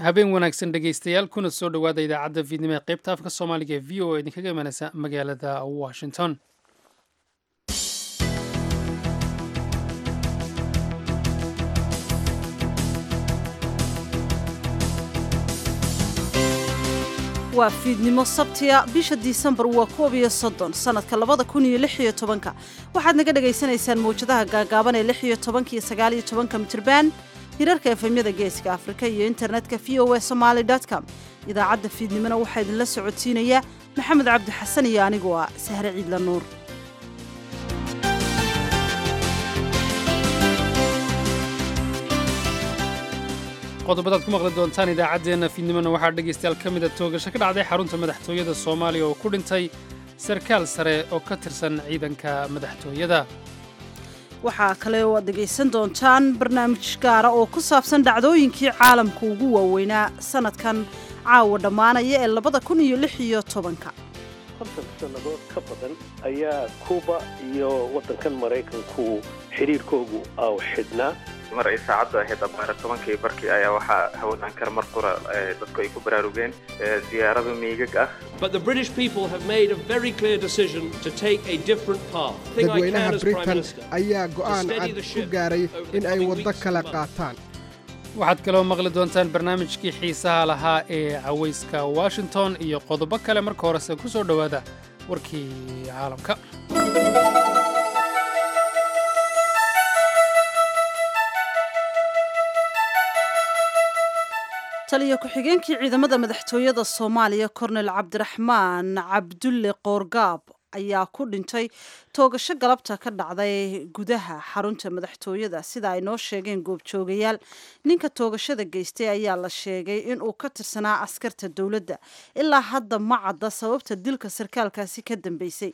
habeen wanaagsan dhegaystayaal kuna soo dhowaada idaacadda fiidnimo ee qaybta afka soomaaliga ee v o a idinkaga imanaysa magaalada washington waa fiidnimo sabtiya bisha disembar waa koob iyo soddon sannadka labada kun iyo lix iyo tobanka waxaad naga dhagaysanaysaan mawjadaha gaagaaban ee lix iyo tobanka iyo sagaal iyo tobanka mitirban hirarka efemyada geeska afrika iyo internetka v o a somaali com idaacadda fiidnimona waxaa idinla socodsiinaya maxamed cabdi xasan iyo anigu ah sahre ciidla nuur qodobadaad ku maqli doontaan idaacaddeenna fiidnimona waxaa dhegaystayaal ka mida toogasho ka dhacday xarunta madaxtooyada soomaaliya oo ku dhintay sarkaal sare oo ka tirsan ciidanka madaxtooyada waxaa kale oo aad dhegaysan doontaan barnaamij gaara oo ku saabsan dhacdooyinkii caalamka ugu waaweynaa sanadkan caawa dhammaanaya ee labada kun iyo lix iyo tobanka konton sannadood ka badan ayaa kuuba iyo waddankan maraykanku xidhiirkoogu aw xidhnaa mar ay saacaddu ahayd abaara tobankii barkii ayaa waxaa hawadaan kar mar qura dadku ay ku baraarugeen diyaarado miigag ah dadweynaha britain ayaa go'aan cad ku gaaray in ay waddo kala qaataan waxaad kaloo maqli doontaan barnaamijkii xiisaha lahaa ee cawayska washington iyo qodobo kale marka horese ku soo dhowaada warkii caalamka taliyo ku-xigeenkii ciidamada madaxtooyada soomaaliya kornel cabdiraxmaan cabdulle qoorgaab ayaa ku dhintay toogasho galabta ka dhacday gudaha xarunta madaxtooyada sida ay noo sheegeen goobjoogayaal ninka toogashada geystay ayaa la sheegay inuu ka tirsanaa askarta dowladda ilaa hadda ma cadda sababta dilka sarkaalkaasi ka dambeysay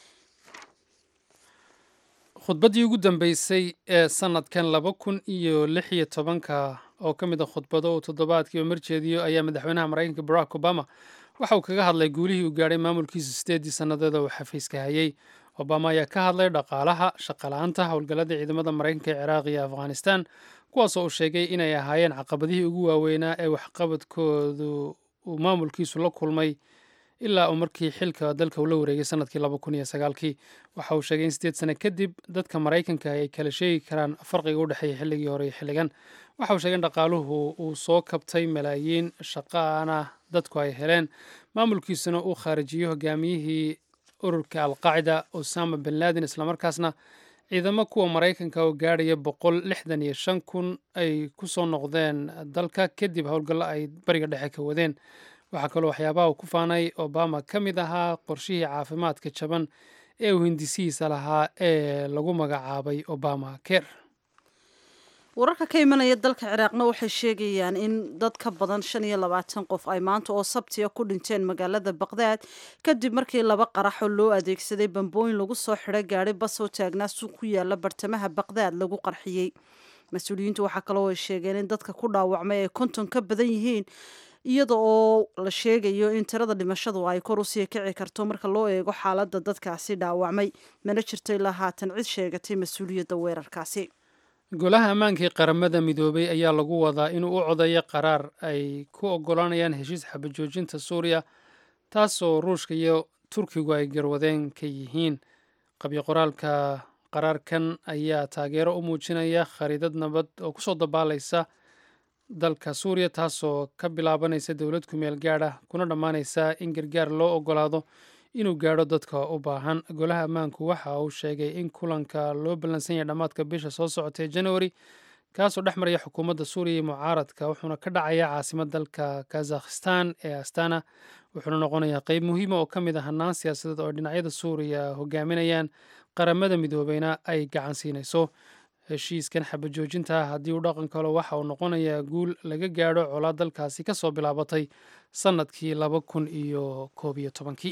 khudbaddii ugu dambeysay ee sannadkan laba kun iyo lix iyo tobanka oo ka mid a khudbado uu toddobaadkiiba marjeediyo ayaa madaxweynaha maraykanka barack obama waxa uu kaga hadlay guulihii uu gaadhay maamulkiisa sideedii sannadood oo uu xafiiska hayay obama ayaa ka hadlay dhaqaalaha shaqala-aanta howlgallada ciidamada maraykanka ee ciraaq iyo afghanistan kuwaasoo uu sheegay inay ahaayeen caqabadihii ugu waaweynaa ee waxqabadkoodu uu maamulkiisu la kulmay ilaa uu markii xilka dalka uu la wareegay sanadkii laba kun iyo sagaalkii waxa uu sheegay in sideed sane kadib dadka maraykanka ay kala sheegi karaan farqiga u dhexeeya xilligii hore iyo xilligan waxa uu sheegay in dhaqaaluhu uu soo kabtay malaayiin shaqaana dadku ay heleen maamulkiisuna uu khaarijiyo hogaamiyihii ururka alqaacida osama bin laden islamarkaasna ciidamo kuwa maraykanka oo gaadhaya boqol lixdan iyo shan kun ay ku soo noqdeen dalka kadib howlgallo ay bariga dhexe ka wadeen waxaa kaloo waxyaabaha uu ku faanay obama ka mid ahaa qorshihii caafimaadka jaban ee uu hindisihiisa lahaa ee lagu magacaabay obama ker wararka ka imanaya dalka ciraaqna waxay sheegayaan in dad ka badan shan iyo labaatan qof ay maanta oo sabtiya ku dhinteen magaalada baqdaad kadib markii laba qaraxoo loo adeegsaday bambooyin lagu soo xidhay gaadhi bas oo taagnaa suuq ku yaala bartamaha baqdaad lagu qarxiyey mas-uuliyiintu waxaa kaloo ay sheegeen in dadka ku dhaawacmay ay konton ka badan yihiin iyada oo la sheegayo in tirada dhimashadu ay kor usii kici karto marka loo eego xaaladda dadkaasi dhaawacmay mana jirto ilaa haatan cid sheegatay mas-uuliyadda weerarkaasi golaha ammaankii qaramada midoobay ayaa lagu wadaa inuu u codeeyo qaraar ay ku oggolaanayaan heshiis xabajoojinta suuriya taasoo ruushka iyo turkigu ay garwadeen ka yihiin qabyo qoraalka qaraarkan ayaa taageero u muujinaya khariidad nabad oo kusoo dabaalaysa dalka suuriya taasoo ka bilaabanaysa dowlad kumeel gaadha kuna dhammaanaysa in gargaar loo oggolaado inuu gaadho dadka u baahan golaha ammaanku waxa uu sheegay in kulanka loo ballansan yahay dhammaadka bisha soo socotay januari kaasoo dhex maraya xukuumadda suuriya iyo mucaaradka wuxuuna ka dhacaya caasimad dalka kazakhistan ee astana wuxuuna noqonayaa qeyb muhiima oo ka mid ah hannaan siyaasadeed oo dhinacyada suuriya hogaaminayaan qaramada midoobeyna ay gacan siinayso heshiiskan xabajoojinta haddii uu dhaqan kalo waxa uu noqonayaa guul laga gaadho colaad dalkaasi ka soo bilaabatay sannadkii laba kun iyo koob iyo tobankii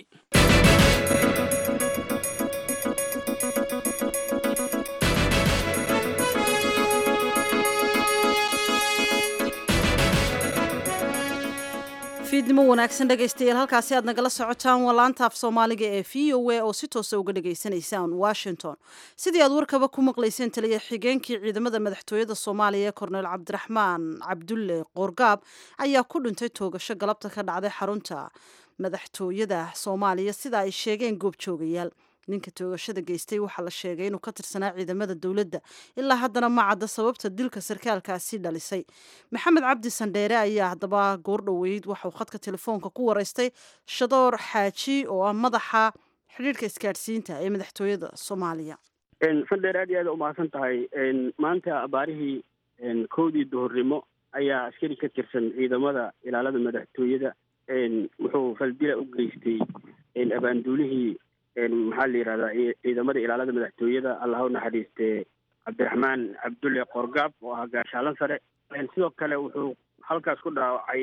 fiidnimo fiidnimo wanaagsan dhegaystayaal halkaasi aad nagala socotaan waa laanta af soomaaliga ee v o a oo si toosa uga dhagaysanaysaan washington sidii aad warkaba ku maqlayseen taliya xigeenkii ciidamada madaxtooyada soomaaliya ee korneyl cabdiraxmaan cabdulle qoorgaab ayaa ku dhintay toogasho galabta ka dhacday xarunta madaxtooyada soomaaliya sida ay sheegeen goobjoogayaal ninka toogashada geystay waxaa la sheegay inuu ka tirsanaa ciidamada dowladda ilaa haddana ma cadda sababta dilka sarkaalkaasi dhalisay maxamed cabdi sandheere ayaa haddaba goordhoweyd waxauu khadka telefoonka ku wareystay shadoor xaaji oo ah madaxa xidhiirhka isgaadhsiinta ee madaxtooyada soomaaliya sandheer aad iyo aad umahadsan tahay maanta abaarihii kowdii duhurnimo ayaa askari ka tirsan ciidamada ilaalada madaxtooyada wuxuu faldila u geystay abaanduulihii maxaa la yidhahdaa ciidamada ilaalada madaxtooyada allah u naxariiste cabdiraxmaan cabdulle qoorgaab oo ahaa gaashaalan sare sidoo kale wuxuu halkaas ku dhaawacay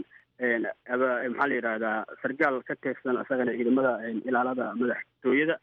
maxaa la yidhahdaa sargaal ka tirsan isagana ciidamada ilaalada madaxtooyada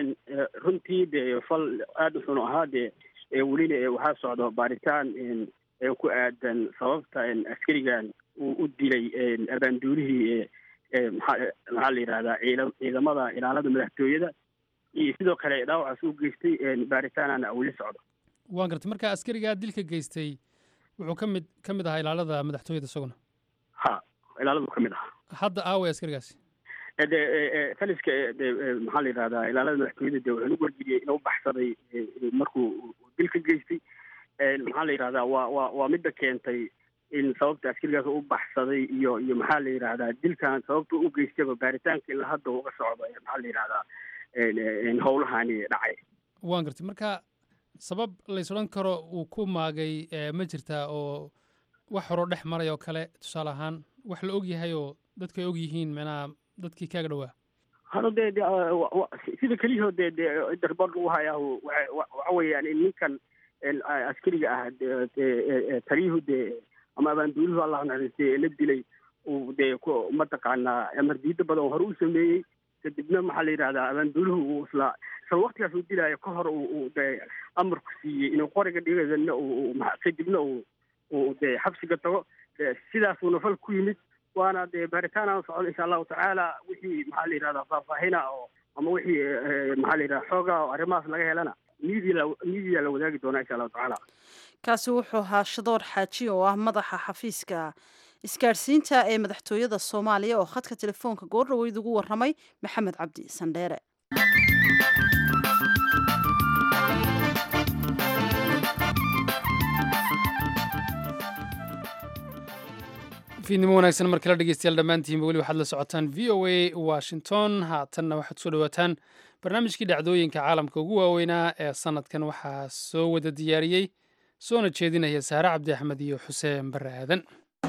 runtii dee fal aada u xun ahaa dee welina waxaa socdo baaritaan ku aadan sababta askarigan uu u dilay abaanduulihii maxaa la yidhahdaa ciidamada ilaalada madaxtooyada iyo sidoo kale dhaawacaas u geystay baaritaanana weli socdo waan gartay marka askarigaa dilka geystay wuxuu ka mid ka mid ahaa ilaalada madaxtooyada isaguna ha ilaaladu ka mid ahaa hadda aaway askarigaasi de taliska de maxaa la yidhahdaa ilaalada madaxtooyada de wuxuu nagu wargeliyey inuu baxsaday markuu dil ka geystay maxaa la yidhahdaa waa waa waa midda keentay in sababta askarigaas u baxsaday iyo iyo maxaa la yidhahdaa dilkan sababta u geystaba baaritaanka ilaa hadda uga socdo maxaa la yidhahdaa howlahani dhacay waan gartay marka sabab lays odhan karo uu ku maagay ma jirtaa oo wax horoo dhex maray oo kale tusaale ahaan wax la og yahay oo dadku ay og yihiin micnaha dadkii kaaga dhowaa hano dee de sida keliyahoo dee de darbood lagu hayaahu waxa weeyaan in ninkan askariga ah taliyuhu dee ama abaanduuluhu allah naxariistay la dilay uu dee mataqaanaa amar diida badan hore u sameeyey kadibna maxaa la yidhahdaa abaanduuluhu uu isla isla waktigaas uu dilaayo ka hor uu dee amarku siiyey inuu qoriga dhigadana kadibna uu uu dee xabsiga tago sidaasuuna fal ku yimid waana dee baaritaanaan socda insha allahu tacaala wixii maxaa la yidhahdaa faahfaahina oo ama wixii maxaa la yidhahdaa xooga oo arrimahaas laga helana miidiya miidiya la wadaagi doonaa insha allahu tacaala kaasi wuxuu ahaa shadoor xaaji oo ah madaxa xafiiska isgaadhsiinta ee madaxtooyada soomaaliya oo khadka telefoonka goordhaweyd ugu warramay maxamed cabdi sandheere fiidnimo wanaagsan mar kale dhegeystayaal dhammaantiinba weli waxaad la socotaan v o a washington haatanna waxaad kusoo dhawaataan barnaamijkii dhacdooyinka caalamka ugu waaweynaa ee sanadkan waxaa soo wada diyaariyey soona jeedinaya saare cabdi axmed iyo xuseen barre aadan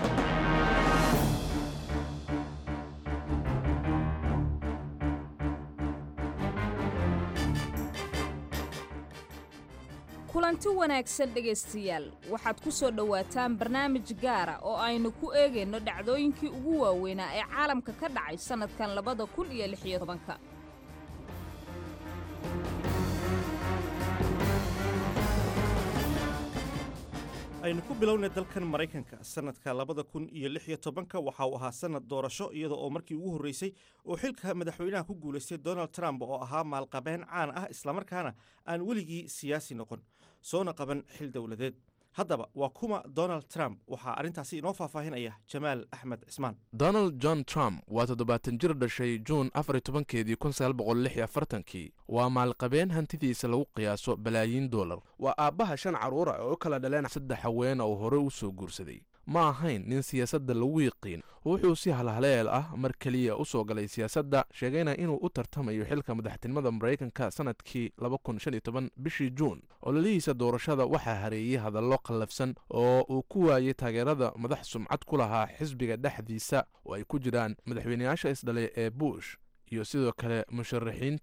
kulanti wanaagsan dhegaystayaal waxaad ku soo dhowaataan barnaamij gaara oo aynu ku eegayno dhacdooyinkii ugu waaweynaa ee caalamka ka dhacay sannadkan labada kun iyo lix iyo tobanka aynu ku bilownay dalkan maraykanka sannadka labada kun iyo lix iyo tobanka waxa uu ahaa sannad doorasho iyada oo markii ugu horreysay oo xilka madaxweynaha ku guulaystay donald trump oo ahaa maalqabeen caan ah islamarkaana aan weligii siyaasi noqon soona qaban xil dowladeed haddaba waa kuma donald trump waxaa arrintaasi inoo faahfaahinaya jamaal axmed cismaan donald john trump waa toddobaatan jir dhashay juun afar iyo tobankeedii kun sagaal boqol lix iyo afartankii waa maalqabeen hantidiisa lagu qiyaaso balaayiin doolar waa aabbaha shan carruura oo u kala dhaleen saddex haweena oo hore u soo guursaday ma ahayn nin siyaasadda lagu yiqiin wuxuu si halhaleel ah mar keliya u soo galay siyaasadda sheegayna inuu u tartamayo xilka madaxtinimada maraykanka sannadkii bishii juun ololihiisa doorashada waxaa hareeyey hadallo qallafsan oo uu ku waayey taageerada madax sumcad ku lahaa xisbiga dhexdiisa oo ay ku jiraan madaxweyneyaasha isdhalay ee bush iyo sidoo kale musharaxiintii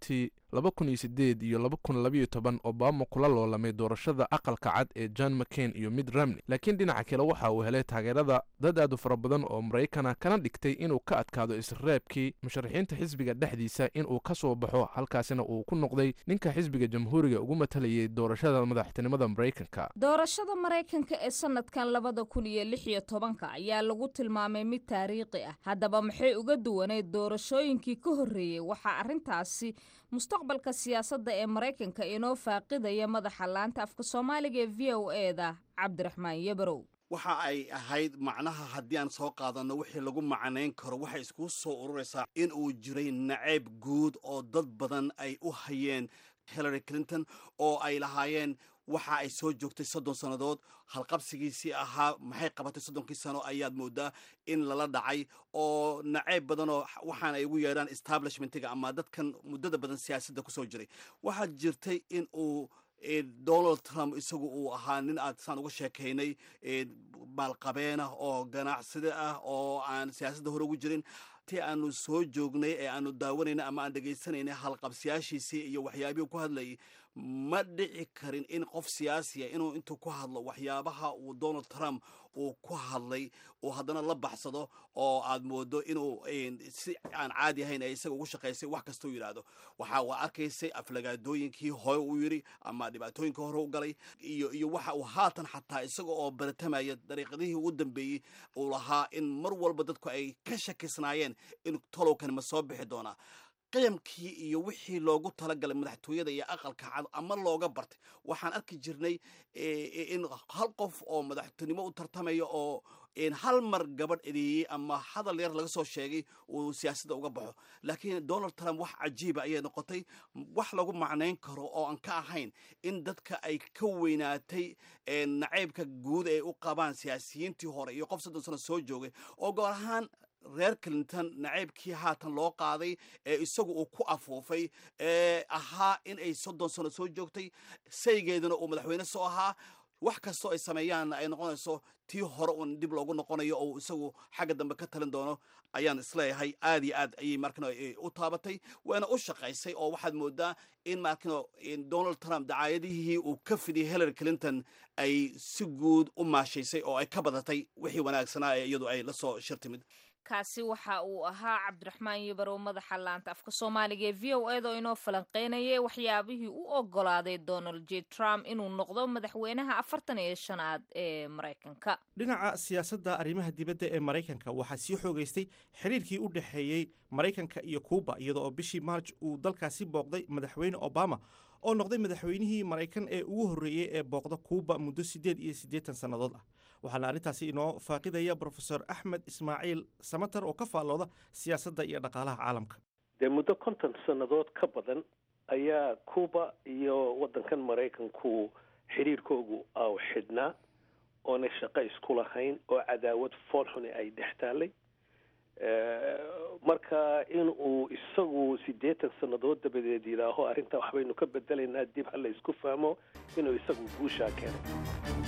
laba kun iyo sideed iyo laba kun labayo toban obama kula loolamay doorashada aqalka cad ee john mccain iyo mid romney laakiin dhinaca kale waxa uu helay taageerada dad aad u fara badan oo maraykana kana dhigtay inuu ka adkaado isreebkii musharaxiinta xisbiga dhexdiisa inuu ka soo baxo halkaasina uu ku noqday ninka xisbiga jamhuuriga ugu matalayay doorashada madaxtinimada maraykanka doorashada maraykanka ee sanadkan labada kun iyo lix iyo tobanka ayaa lagu tilmaamay mid taariikhi ah haddaba maxay uga duwaneyd doorashooyinkii ka horreeyey waxaa arrintaasi mustaqbalka siyaasadda ee maraykanka inoo faaqidaya madaxa laanta afka soomaaliga ee v o eda cabdiraxmaan yabarow waxa ay ahayd macnaha haddii aan soo qaadanno wixii lagu macnayn karo waxay isku soo ururaysaa in uu jiray nacayb guud oo dad badan ay u hayeen hillary clinton oo ay lahaayeen waxa ay soo joogtay soddon sannadood halqabsigiisii ahaa maxay qabatay soddonkii sano ayaad moodaa in lala dhacay oo nacayb badanoo waxaan ay ugu yeedhaan establishmentiga ama dadkan muddada badan siyaasadda kusoo jiray waxaa jirtay in uu donald trump isagu uu ahaa nin aad saan uga sheekaynay maalqabeenah oo ganacsade ah oo aan siyaasadda hore ugu jirin ti aanu soo joognay ee aanu daawanayna ama aan dhegaysanaynay halqabsiyaashiisii iyo waxyaabihii ku hadlayay ma dhici karin in qof siyaasiya inuu intuu ku hadlo waxyaabaha uu donald trump uu ku hadlay uu haddana la baxsado oo aad moodo inuu si aan caadi ahayn ee isaga ugu shaqaysay wax kastuu yidhaahdo waxa waa arkaysay aflagaadooyinkii hore uu yidhi ama dhibaatooyinkii hore u galay iyo iyo waxa uu haatan xataa isaga oo baratamaya dariiqadihii ugu dambeeyey uu lahaa in mar walba dadku ay ka shakisnaayeen in tolowkani ma soo bixi doonaa qiyamkii iyo wixii loogu talagalay madaxtooyada iyo aqalka cad ama looga bartay waxaan arki jirnay in hal qof oo madaxtinimo u tartamaya oo hal mar gabadh edeeyey ama hadal yar laga soo sheegay uu siyaasadda uga baxo laakiin donald trump wax cajiiba ayay noqotay wax lagu macnayn karo oo aan ka ahayn in dadka ay ka weynaatay nacaybka guud ay u qabaan siyaasiyiintii hore iyo qof soddon sano soo joogay oo goor ahaan reer clinton nacaybkii haatan loo qaaday ee isagu uu ku afuufay ee ahaa in ay soddon sano soo joogtay saygeeduna uu madaxweyne soo ahaa wax kastoo ay sameeyaanna ay noqonayso tii hore uun dib loogu noqonayo oo isagu xagga dambe ka talin doono ayaan isleeyahay aad iyo aad ayay markano u taabatay waana u shaqaysay oo waxaad moodaa in markano donald trump dacaayadihii uu ka fidiyay hillary clinton ay si guud u maashaysay oo ay ka badatay wixii wanaagsanaa ee iyadu ay la soo shir timid kaasi waxa uu ahaa cabdiraxmaan yabarow madaxa laanta afka soomaaliga ee v o eda oo inoo falanqeynayay waxyaabihii u ogolaaday donald j trump inuu noqdo madaxweynaha afartan iyo shanaad ee maraykanka dhinaca siyaasadda arrimaha dibadda ee maraykanka waxaa sii xoogaystay xiriirkii u dhexeeyey maraykanka iyo kuuba iyada oo bishii maarj uu dalkaasi booqday madaxweyne obama oo noqday madaxweynihii maraykan ee ugu horreeyey ee booqda kuuba muddo siddeed iyo siddeetan sannadood ah waxaana arrintaasi inoo faaqidaya brofesor axmed ismaaciil samater oo ka faallooda siyaasadda iyo dhaqaalaha caalamka dee muddo konton sannadood ka badan ayaa cuba iyo waddankan maraykanku xidhiirkoogu aw xidhnaa oonay shaqo isku lahayn oo cadaawad foolxuni ay dhex taallay marka in uu isagu siddeetan sannadood dabadeed yidhaaho arrintaa waxbaynu ka bedelaynaa dib ha la isku fahmo inuu isagu guushaa keenay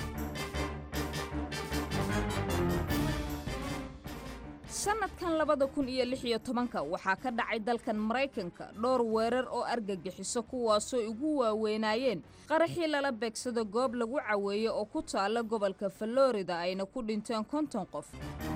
sanadkan labada kun iyo lix iyo tobanka waxaa ka dhacay dalkan maraykanka dhowr weerar oo argagixiso kuwaasoo ugu waaweynaayeen qaraxii lala beegsado goob lagu caweeyo oo ku taalla gobolka falorida ayna ku dhinteen konton qof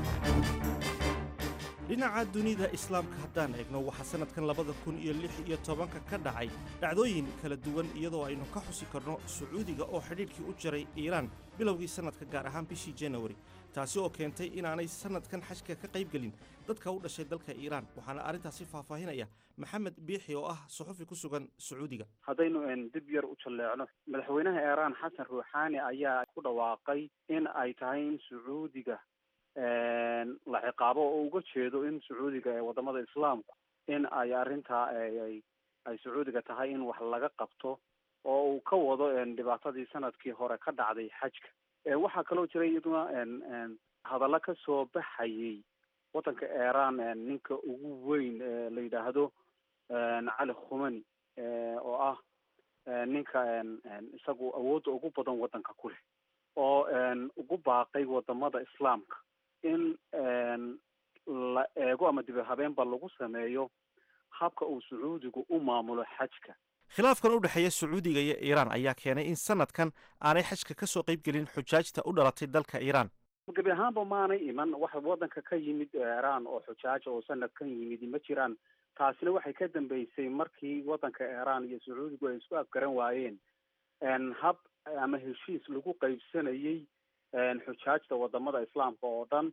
dhinaca dunida islaamka haddaan eegno waxaa sannadkan labada kun iyo lix iyo tobanka ka dhacay dhacdooyin kala duwan iyadoo aynu ka xusi karno sacuudiga oo xidhiidhkii u jaray iiraan bilowgii sannadka gaar ahaan bishii janawari taasi oo keentay inaanay sannadkan xajka ka qayb gelin dadka u dhashay dalka iiraan waxaana arrintaasi faahfaahinaya maxamed biixi oo ah suxufi ku sugan sacuudiga haddaynu dib yar u jalleecno madaxweynaha iiraan xasan ruuxaani ayaa ku dhawaaqay in ay tahay in sacuudiga la ciqaabo oo uga jeedo in sacuudiga ee wadamada islaamku in ay arrintaa ay sacuudiga tahay in wax laga qabto oo uu ka wado dhibaatadii sanadkii hore ka dhacday xajka waxaa kaloo jiray iyaduna hadallo ka soo baxayay waddanka iiraan ninka ugu weyn la yidhaahdo cali khumani oo ah ninka isagu awoodda ugu badan waddanka ku leh oo ugu baaqay wadamada islaamka in la eego ama dib habeenba lagu sameeyo habka uu sacuudigu u maamulo xajka khilaafkan u dhexeeya sacuudiga iyo iiraan ayaa keenay in sanadkan aanay xajka ka soo qayb gelin xujaajta u dhalatay dalka iiraan gebi ahaanba maanay iman wax waddanka ka yimid iiraan oo xujaaja oo sanadkan yimid ma jiraan taasina waxay ka dambeysay markii waddanka iiraan iyo sacuudigu ay isku afgaran waayeen hab ama heshiis lagu qaybsanayey xujaajta wadamada islaamka oo dhan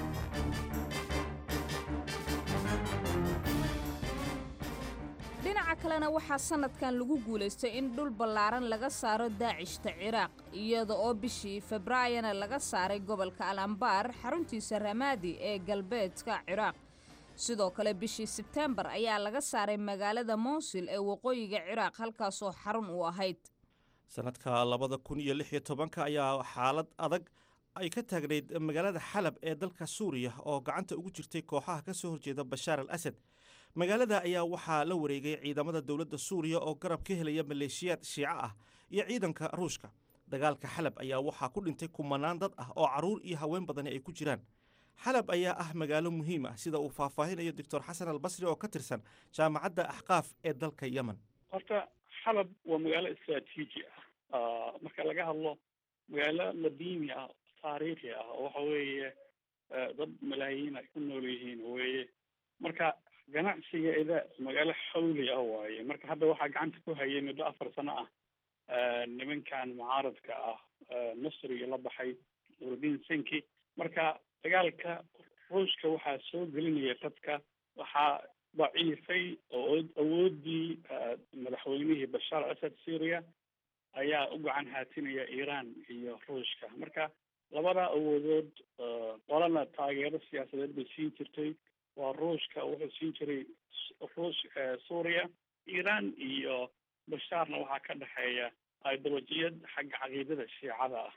dhinaca kalena waxaa sanadkan lagu guulaystay in dhul ballaaran laga saaro daacishta ciraaq iyada oo bishii februaayona laga saaray gobolka al ambaar xaruntiisa ramaadi ee galbeedka ciraaq sidoo kale bishii sebtembar ayaa laga saaray magaalada mowsil ee waqooyiga ciraaq halkaasoo xarun u ahayd sanadka labada kun iyo lix iyo tobanka ayaa xaalad adag ay ka taagnayd magaalada xalab ee dalka suuriya oo gacanta ugu jirtay kooxaha ka soo horjeeda bashaar al asad magaalada ayaa waxaa la wareegay ciidamada dowladda suuriya oo garab ka helaya maleeshiyaad shiico ah iyo ciidanka ruushka dagaalka xalab ayaa waxaa ku dhintay kumanaan dad ah oo carruur iyo haween badani ay ku jiraan xalab ayaa ah magaalo muhiim ah sida uu faahfaahinayo doctor xasan albasri oo ka tirsan jaamacadda axqaaf ee dalka yemen horta xalab waa magaalo istraatiiji ah marka laga hadlo magaalo ladiimi ah taariikhi ah oo waxa weeye dad malaayiin ay ku nool yihiin weeye marka ganacsigeeda magaalo xawli ah waaye marka hadda waxaa gacanta ku hayay muddo afar sano ah nimankan mucaaradka ah masriga la baxay nuruddin senki marka dagaalka ruushka waxaa soo gelinaya dadka waxaa daciifay oo awoodii madaxweynihii bashaar asad syria ayaa u gacan haatinaya iiraan iyo ruushka marka labada awoodood qolana taageero siyaasadeed bay siin jirtay waa ruushka wuxuu siin jiray ruush suuriya iiraan iyo bashaarna waxaa ka dhexeeya ideolojiyad xagga caqiidada shiicada ah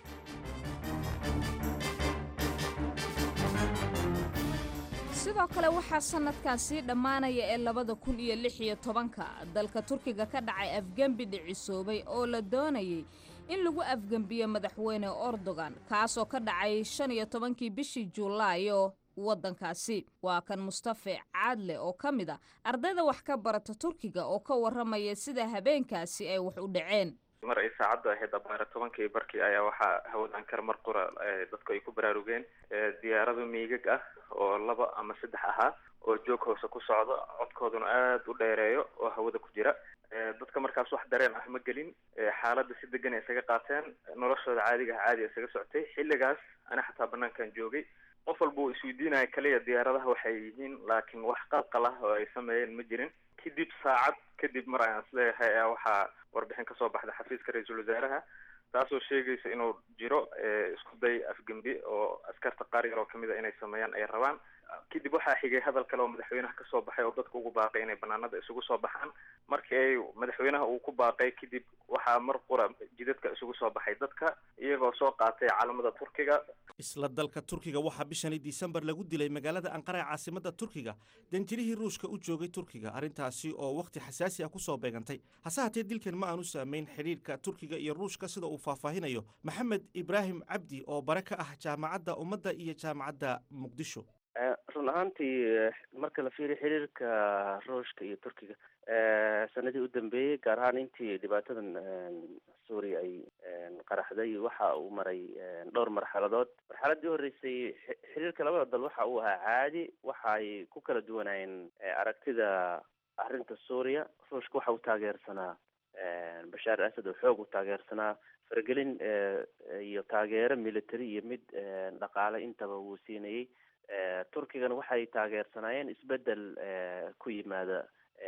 sidoo kale waxaa sanadkan sii dhammaanaya ee labada kun iyo lix iyo tobanka dalka turkiga ka dhacay afgembi dhicisoobay oo la doonayay in lagu afgembiyo madaxweyne erdogan kaasoo ka dhacay shan iyo tobankii bishii juulaayo waddankaasi waa kan mustafe caadle oo ka mid a ardayda wax ka barata turkiga oo ka warramaya sida habeenkaasi ay wax u dhaceen mar ay saacaddu ahayd abaara tobankii barkii ayaa waxaa hawadaan kar mar qura dadku ay ku baraarugeen diyaarado miigag ah oo laba ama saddex ahaa oo joog hoose ku socdo codkooduna aada u dheereeyo oo hawada ku jira dadka markaas wax dareen ah ma gelin xaaladda si degan ay isaga qaateen noloshooda caadiga ah caadi isaga socotay xilligaas ana xataa banaankan joogay qof walba uu isweydiinaya kaliya diyaaradaha waxay yihiin laakiin wax qalqal ah oo ay sameeyeen ma jirin kadib saacad kadib mar ayaan isleeyahay ayaa waxaa warbixin kasoo baxda xafiiska ra-iisul wasaaraha taasoo sheegaysa inuu jiro isku day afgembi oo askarta qaar yar oo kamid a inay sameeyaan ay rabaan kadib waxaa xigay hadal kale oo madaxweynaha kasoo baxay oo dadka ugu baaqay inay banaanada isugu soo baxaan markii ay madaxweynaha uu ku baaqay kadib waxaa mar qura jidadka isugu soo baxay dadka iyagoo soo qaatay calamada turkiga isla dalka turkiga waxaa bishani disembar lagu dilay magaalada anqara ee caasimada turkiga danjirihii ruushka u joogay turkiga arrintaasi oo wakhti xasaasi ah kusoo beegantay hase hatee dilkan ma aanu saameyn xidhiirka turkiga iyo ruushka sida uu faahfaahinayo maxamed ibraahim cabdi oo bare ka ah jaamacadda ummadda iyo jaamacadda muqdisho run ahaantii marka la fiiriyo xiriirka ruushka iyo turkiga sanadii u dambeeyey gaar ahaan intii dhibaatadan suuriya ay qaraxday waxa uu maray dhowr marxaladood marxaladii horreysay xiriirka labada dal waxa uu ahaa caadi waxa ay ku kala duwanaayeen aragtida arrinta suuriya ruushka waxa uu taageersanaa bashaar asad oo xoog u taageersanaa faragelin iyo taageero military iyo mid dhaqaale intaba wuu siinayey turkigana waxay taageersanaayeen isbedel ku yimaada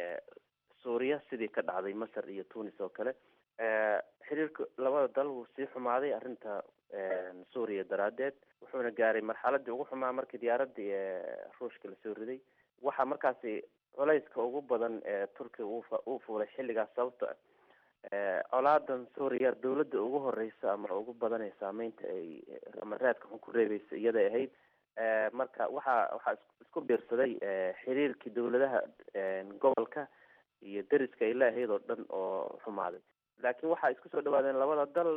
suuriya sidii ka dhacday masar iyo tunis oo kale xiriirka labada dal wuu sii xumaaday arrinta suuriya daraaddeed wuxuuna gaaray marxaladii ugu xumaa markii diyaaradii ruushka lasoo riday waxaa markaasi culayska ugu badan ee turkiga uu fuulay xilligaas sababta colaadan suuriya dawladda ugu horeysa ama ugu badan ee saameynta ay ama raadka xun ku reebeysa iyaday ahayd marka waxaa waxaa isku biirsaday xiriirkii dawladaha gobolka iyo deriska ay leeahayd oo dhan oo xumaaday laakiin waxaa isku soo dhawaadeen labada dal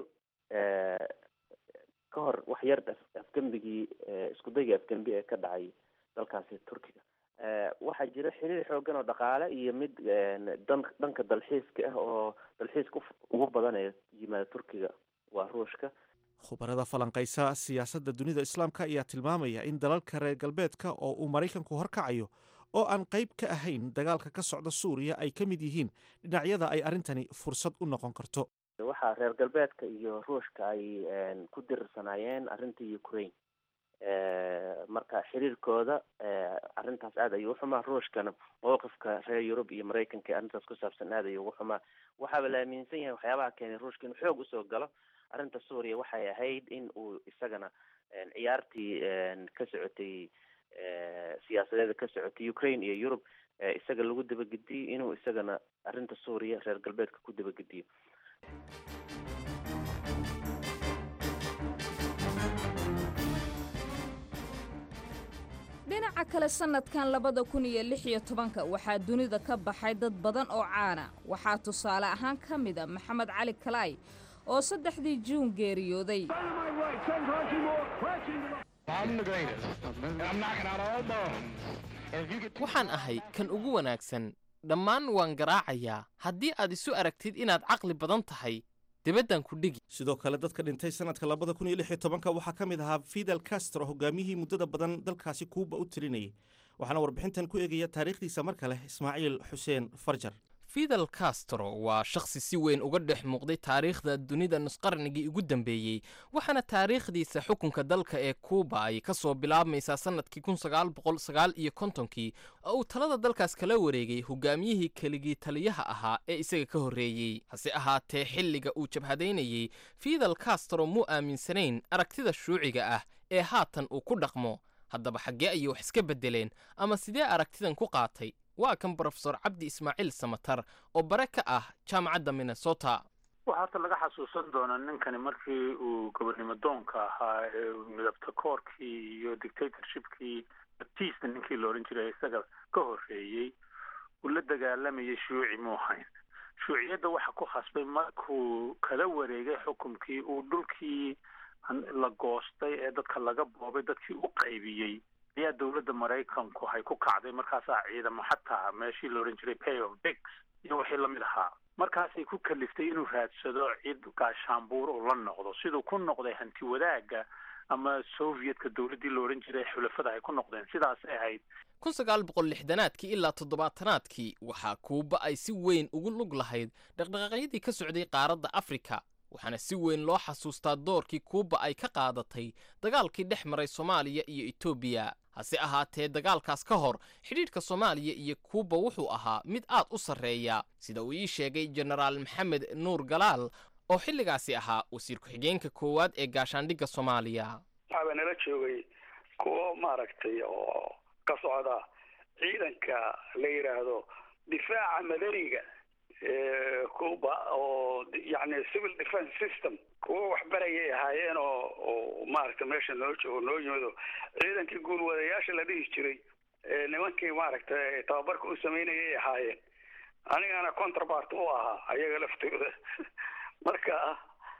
ka hor wax yar afgembigii isku dayga afgembi ee ka dhacay dalkaasi turkiga waxaa jira xiriir xoogan oo dhaqaale iyo mid dan dhanka dalxiiska ah oo dalxiiska ugu badanaya yimaada turkiga waa ruushka khubarada falanqaysa siyaasadda dunida islaamka ayaa tilmaamaya in dalalka reer galbeedka oo uu maraykanku horkacayo oo aan qayb ka ahayn dagaalka ka socda suuriya ay ka mid yihiin dhinacyada ay arrintani fursad u noqon karto waxaa reer galbeedka iyo ruushka ay ku dirirsanaayeen arrinta ukraine marka xiriirkooda arrintaas aad ayuu uxumaa ruushkana mowqifka reer yurub iyo maraykanka arrintaas ku saabsan aad ayuu ugu xumaa waxaaba la aaminsan yahay waxyaabaha keenay ruushka inuu xoog usoo galo arrinta suuriya waxay ahayd in uu isagana ciyaartii ka socotay siyaasadeeda ka socotay ukraine iyo yurub isaga lagu dabagediyo inuu isagana arrinta suuriya reer galbeedka ku dabagediyo dhinaca kale sannadkan labada kun iyo lix iyo tobanka waxaa dunida ka baxay dad badan oo caana waxaa tusaale ahaan ka mida maxamed cali kalaay oo saddexdii juun geeriyooday waxaan ahay kan ugu wanaagsan dhammaan waan garaacayaa haddii aad isu aragtid inaad caqli badan tahay dibaddan ku dhigi sidoo kale dadka dhintay sanadka labada kun iyo lix iyo tobanka waxaa ka mid ahaa fidel castro hogaamiyihii muddada badan dalkaasi kuuba u tirinayay waxaana warbixintan ku eegaya taariikhdiisa mar kale ismaaciil xuseen farjar fidel castro waa shakhsi si weyn uga dhex muuqday taariikhda dunida nusqarnigii ugu dambeeyey waxaana taariikhdiisa xukunka dalka ee kuuba ay ka soo bilaabmaysaa sannadkii kun sagaal boqol sagaal iyo kontonkii oo uu talada dalkaas kala wareegay hogaamiyihii keligii taliyaha ahaa ee isaga ka horreeyey hase ahaatee xilliga uu jabhadaynayey fidel castro muu aaminsanayn aragtida shuuciga ah ee haatan uu ku dhaqmo haddaba xaggee ayay wax iska beddeleen ama sidee aragtidan ku qaatay waa kan brofesor cabdi ismaaciil samatar oo bare ka ah jaamacadda minnesota waxaa horta laga xasuusan doonaa ninkani markii uu gobernimo doonka ahaa ee midabta koorkii iyo dictatorshipkii batista ninkii la odhan jiray isaga ka horreeyey uu la dagaalamayay shuuci muu hayn shuuciyadda waxa ku khasbay markuu kala wareegay xukumkii uu dhulkii la goostay ee dadka laga boobay dadkii u qaybiyey ayaa dowladda maraykanku hay ku kacday markaasaa ciidamo xataa meeshii la odhan jiray pay of bigs iyo wixii lamid ahaa markaasay ku kaliftay inuu raadsado cid gaashaanbuur uu la noqdo siduu ku noqday hanti wadaagga ama sovietka dowladdii la odhan jiray xulafada ay ku noqdeen sidaasay ahayd kun sagaal boqol lixdanaadkii ilaa toddobaatanaadkii waxaa kuuba ay si weyn ugu lug lahayd dhaqdhaqaaqyadii ka socday qaaradda afrika waxaana si weyn loo xasuustaa doorkii kuuba ay ka qaadatay dagaalkii dhex maray soomaaliya iyo etoobiya hase ahaatee dagaalkaas ka hor xidhiidhka soomaaliya iyo kuuba wuxuu ahaa mid aad u sarreeya sida uu ii sheegay jenaraal maxamed nuur galaal oo xilligaasi ahaa wasiir ku-xigeenka koowaad ee gaashaandhigga soomaaliya waxaaba nala joogay kuwo maaragtay oo ka socda ciidanka la yidhaahdo difaaca madaniga cuba oo yani civil defence system kuwo waxbarayay ahaayeen oo oo maaragtay meesha noo joogo noo yimido ciidankii guulwadayaasha la dhihi jiray nimankii maaragtay tababarka u sameynayay ahaayeen anigana contrabart u ahaa ayaga laftooda marka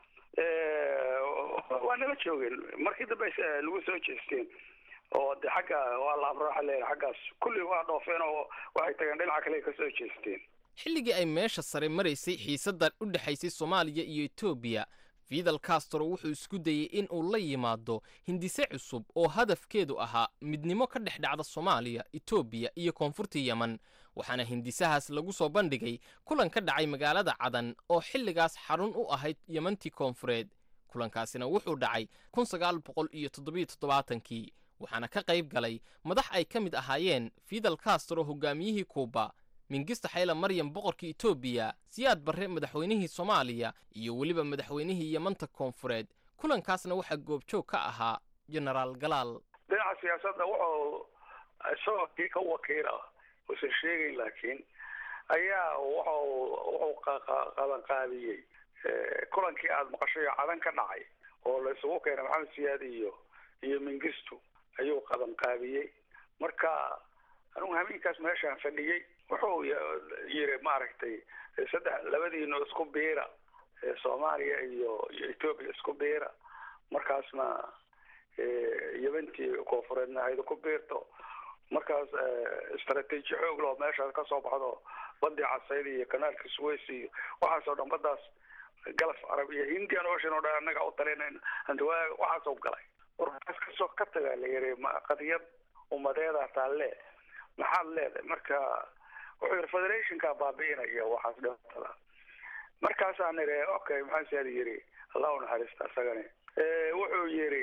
waa nala joogeen markii dambe lagu soo jeesteen oo de xagga waa la amro waxa leeyahay xaggaas kulli waa dhoofeen oo waxay tageen dhinaca kale ka soo jeesteen xilligii ay meesha sare maraysay xiisaddan u dhexaysay soomaaliya iyo etoobiya fidel castro wuxuu isku dayey in uu la yimaado hindise cusub oo hadafkeedu ahaa midnimo ka dhex dhacda soomaaliya etoobiya iyo koonfurta yemen waxaana hindisahaas lagu soo bandhigay kulan ka dhacay magaalada cadan oo xilligaas xarun u ahayd yemantii koonfureed kulankaasina wuxuu dhacay kun sagaal boqol iyo toddobiyo toddobaatankii waxaana ka qayb galay madax ay ka mid ahaayeen fidel castro hogaamiyihii kuuba mingista xayla maryam boqorkii etoobiya siyaad barre madaxweynihii soomaaliya iyo weliba madaxweynihii yemanta koonfureed kulankaasna waxaa goobjoog ka ahaa genaraal galaal dhinaca siyaasadda wuxuu isagoo kii ka wakiila uusan sheegayn laakiin ayaa wuxuu wuxuu qabanqaabiyey kulankii aada maqashay oo cadan ka dhacay oo la isugu keenay maxamed siyaad iyo iyo mingistu ayuu qabanqaabiyey marka anugu hameenkaas meeshaan fadhiyey wuxuu yiri maaragtay saddex labadiino isku biira soomaaliya iyo iyo etoobiya isku biira markaasna yebantii koonfureedna hayda ku biirto markaas istaraatiiji xoog loo meeshaas ka soo baxdo badii casayd iyo kanaalka suways iyo waxaasoo dhan baddaas galaf carab iyo indian ocean oo dhan annaga u talinayna hantiwaa waxaasoo galay warkaas kasoo ka tagaa la yiri ma qadiyad umadeeda taalle maxaad leedahay marka wuxuu yidhi federationka baabi'inaya waxaas dhibatada markaasaan nidhi okay maxaan siyaad yidhi allah u naxariista isagani wuxuu yidhi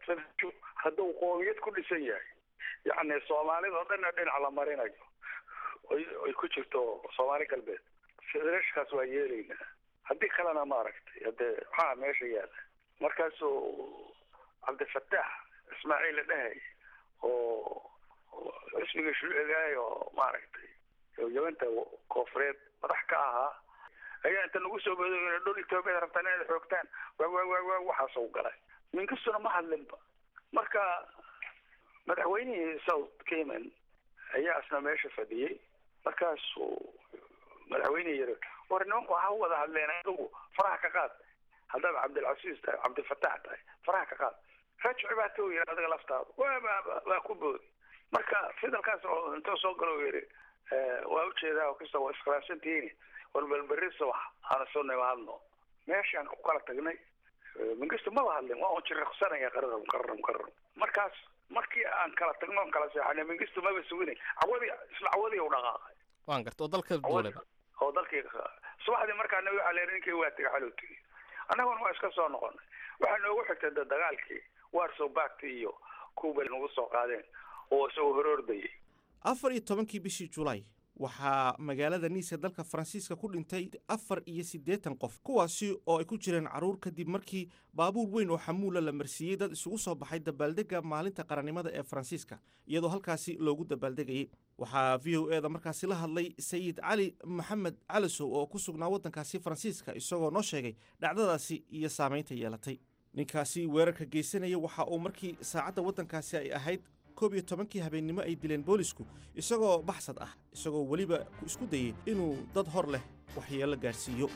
hadduu qoomiyad ku dhisan yahay yacni soomaalida o dhanna dhinac la marinayo ay ku jirto soomaali galbeed federationkaas waa yeelaynaa haddii kalena maaragtay hadee maxaa meesha yaala markaasuu cabdifataax ismaaciil la dhahay oo xisbiga shuucigaay oo maaragtay yabanta koofureed madax ka ahaa ayaa inta nagu soo bodo dhul etoobiyaad rabtaan inaad xoogtaan waa waa waa waa waxaasuu galay minkastuna ma hadlinba marka madaxweynihii south cayman ayaa isna meesha fadhiyey markaasuu madaxweynihii yiri war nimanku ha wada hadleen adigu faraha ka qaad haddaad cabdilcasiis tahay cabdilfataax tahay faraha ka qaad rajci baa tou yiri adiga laftaada waa waa ku boodi marka fidalkaas oo intuu soo galo yiri waa ujeedaa kasta waa iskhilaafsantihiin war balberri subax aana soo nimaadno meeshaan ku kala tagnay mingistu maba hadlin waa un jiriqsanaya qararam qararam qararam markaas markii aan kala tagno on kala seexanay mingistu maba suginay cawadii isla cawadii u dhaqaaqay waan garta oo dalka duuleba oo dalkii subaxdii markaana waxaa leeyahay ninkii waa tegay xalow tegey annaguna waa iska soo noqonay waxaa noogu xigtay de dagaalkii warsow baagti iyo kuuba nagu soo qaadeen oo isagoo horoordayay afar iyo tobankii bishii julaay waxaa magaalada niiska dalka faransiiska ku dhintay afar iyo siddeetan qof kuwaasi oo ay ku jireen carruur kadib markii baabuur weyn oo xamuula la marsiiyey dad isugu soo baxay dabaaldegga maalinta qarannimada ee faransiiska iyadoo halkaasi loogu dabaaldegayay waxaa v o e da markaasi la hadlay sayid cali maxamed calisow oo ku sugnaa waddankaasi faransiiska isagoo noo sheegay dhacdadaasi iyo saamaynta yeelatay ninkaasi weerarka geysanaya waxa uu markii saacadda waddankaasi ay ahayd koob iyo tobankii habeennimo ay dileen boolisku isagoo baxsad ah isagoo weliba isku dayey inuu dad hor leh waxyeello gaadhsiiyo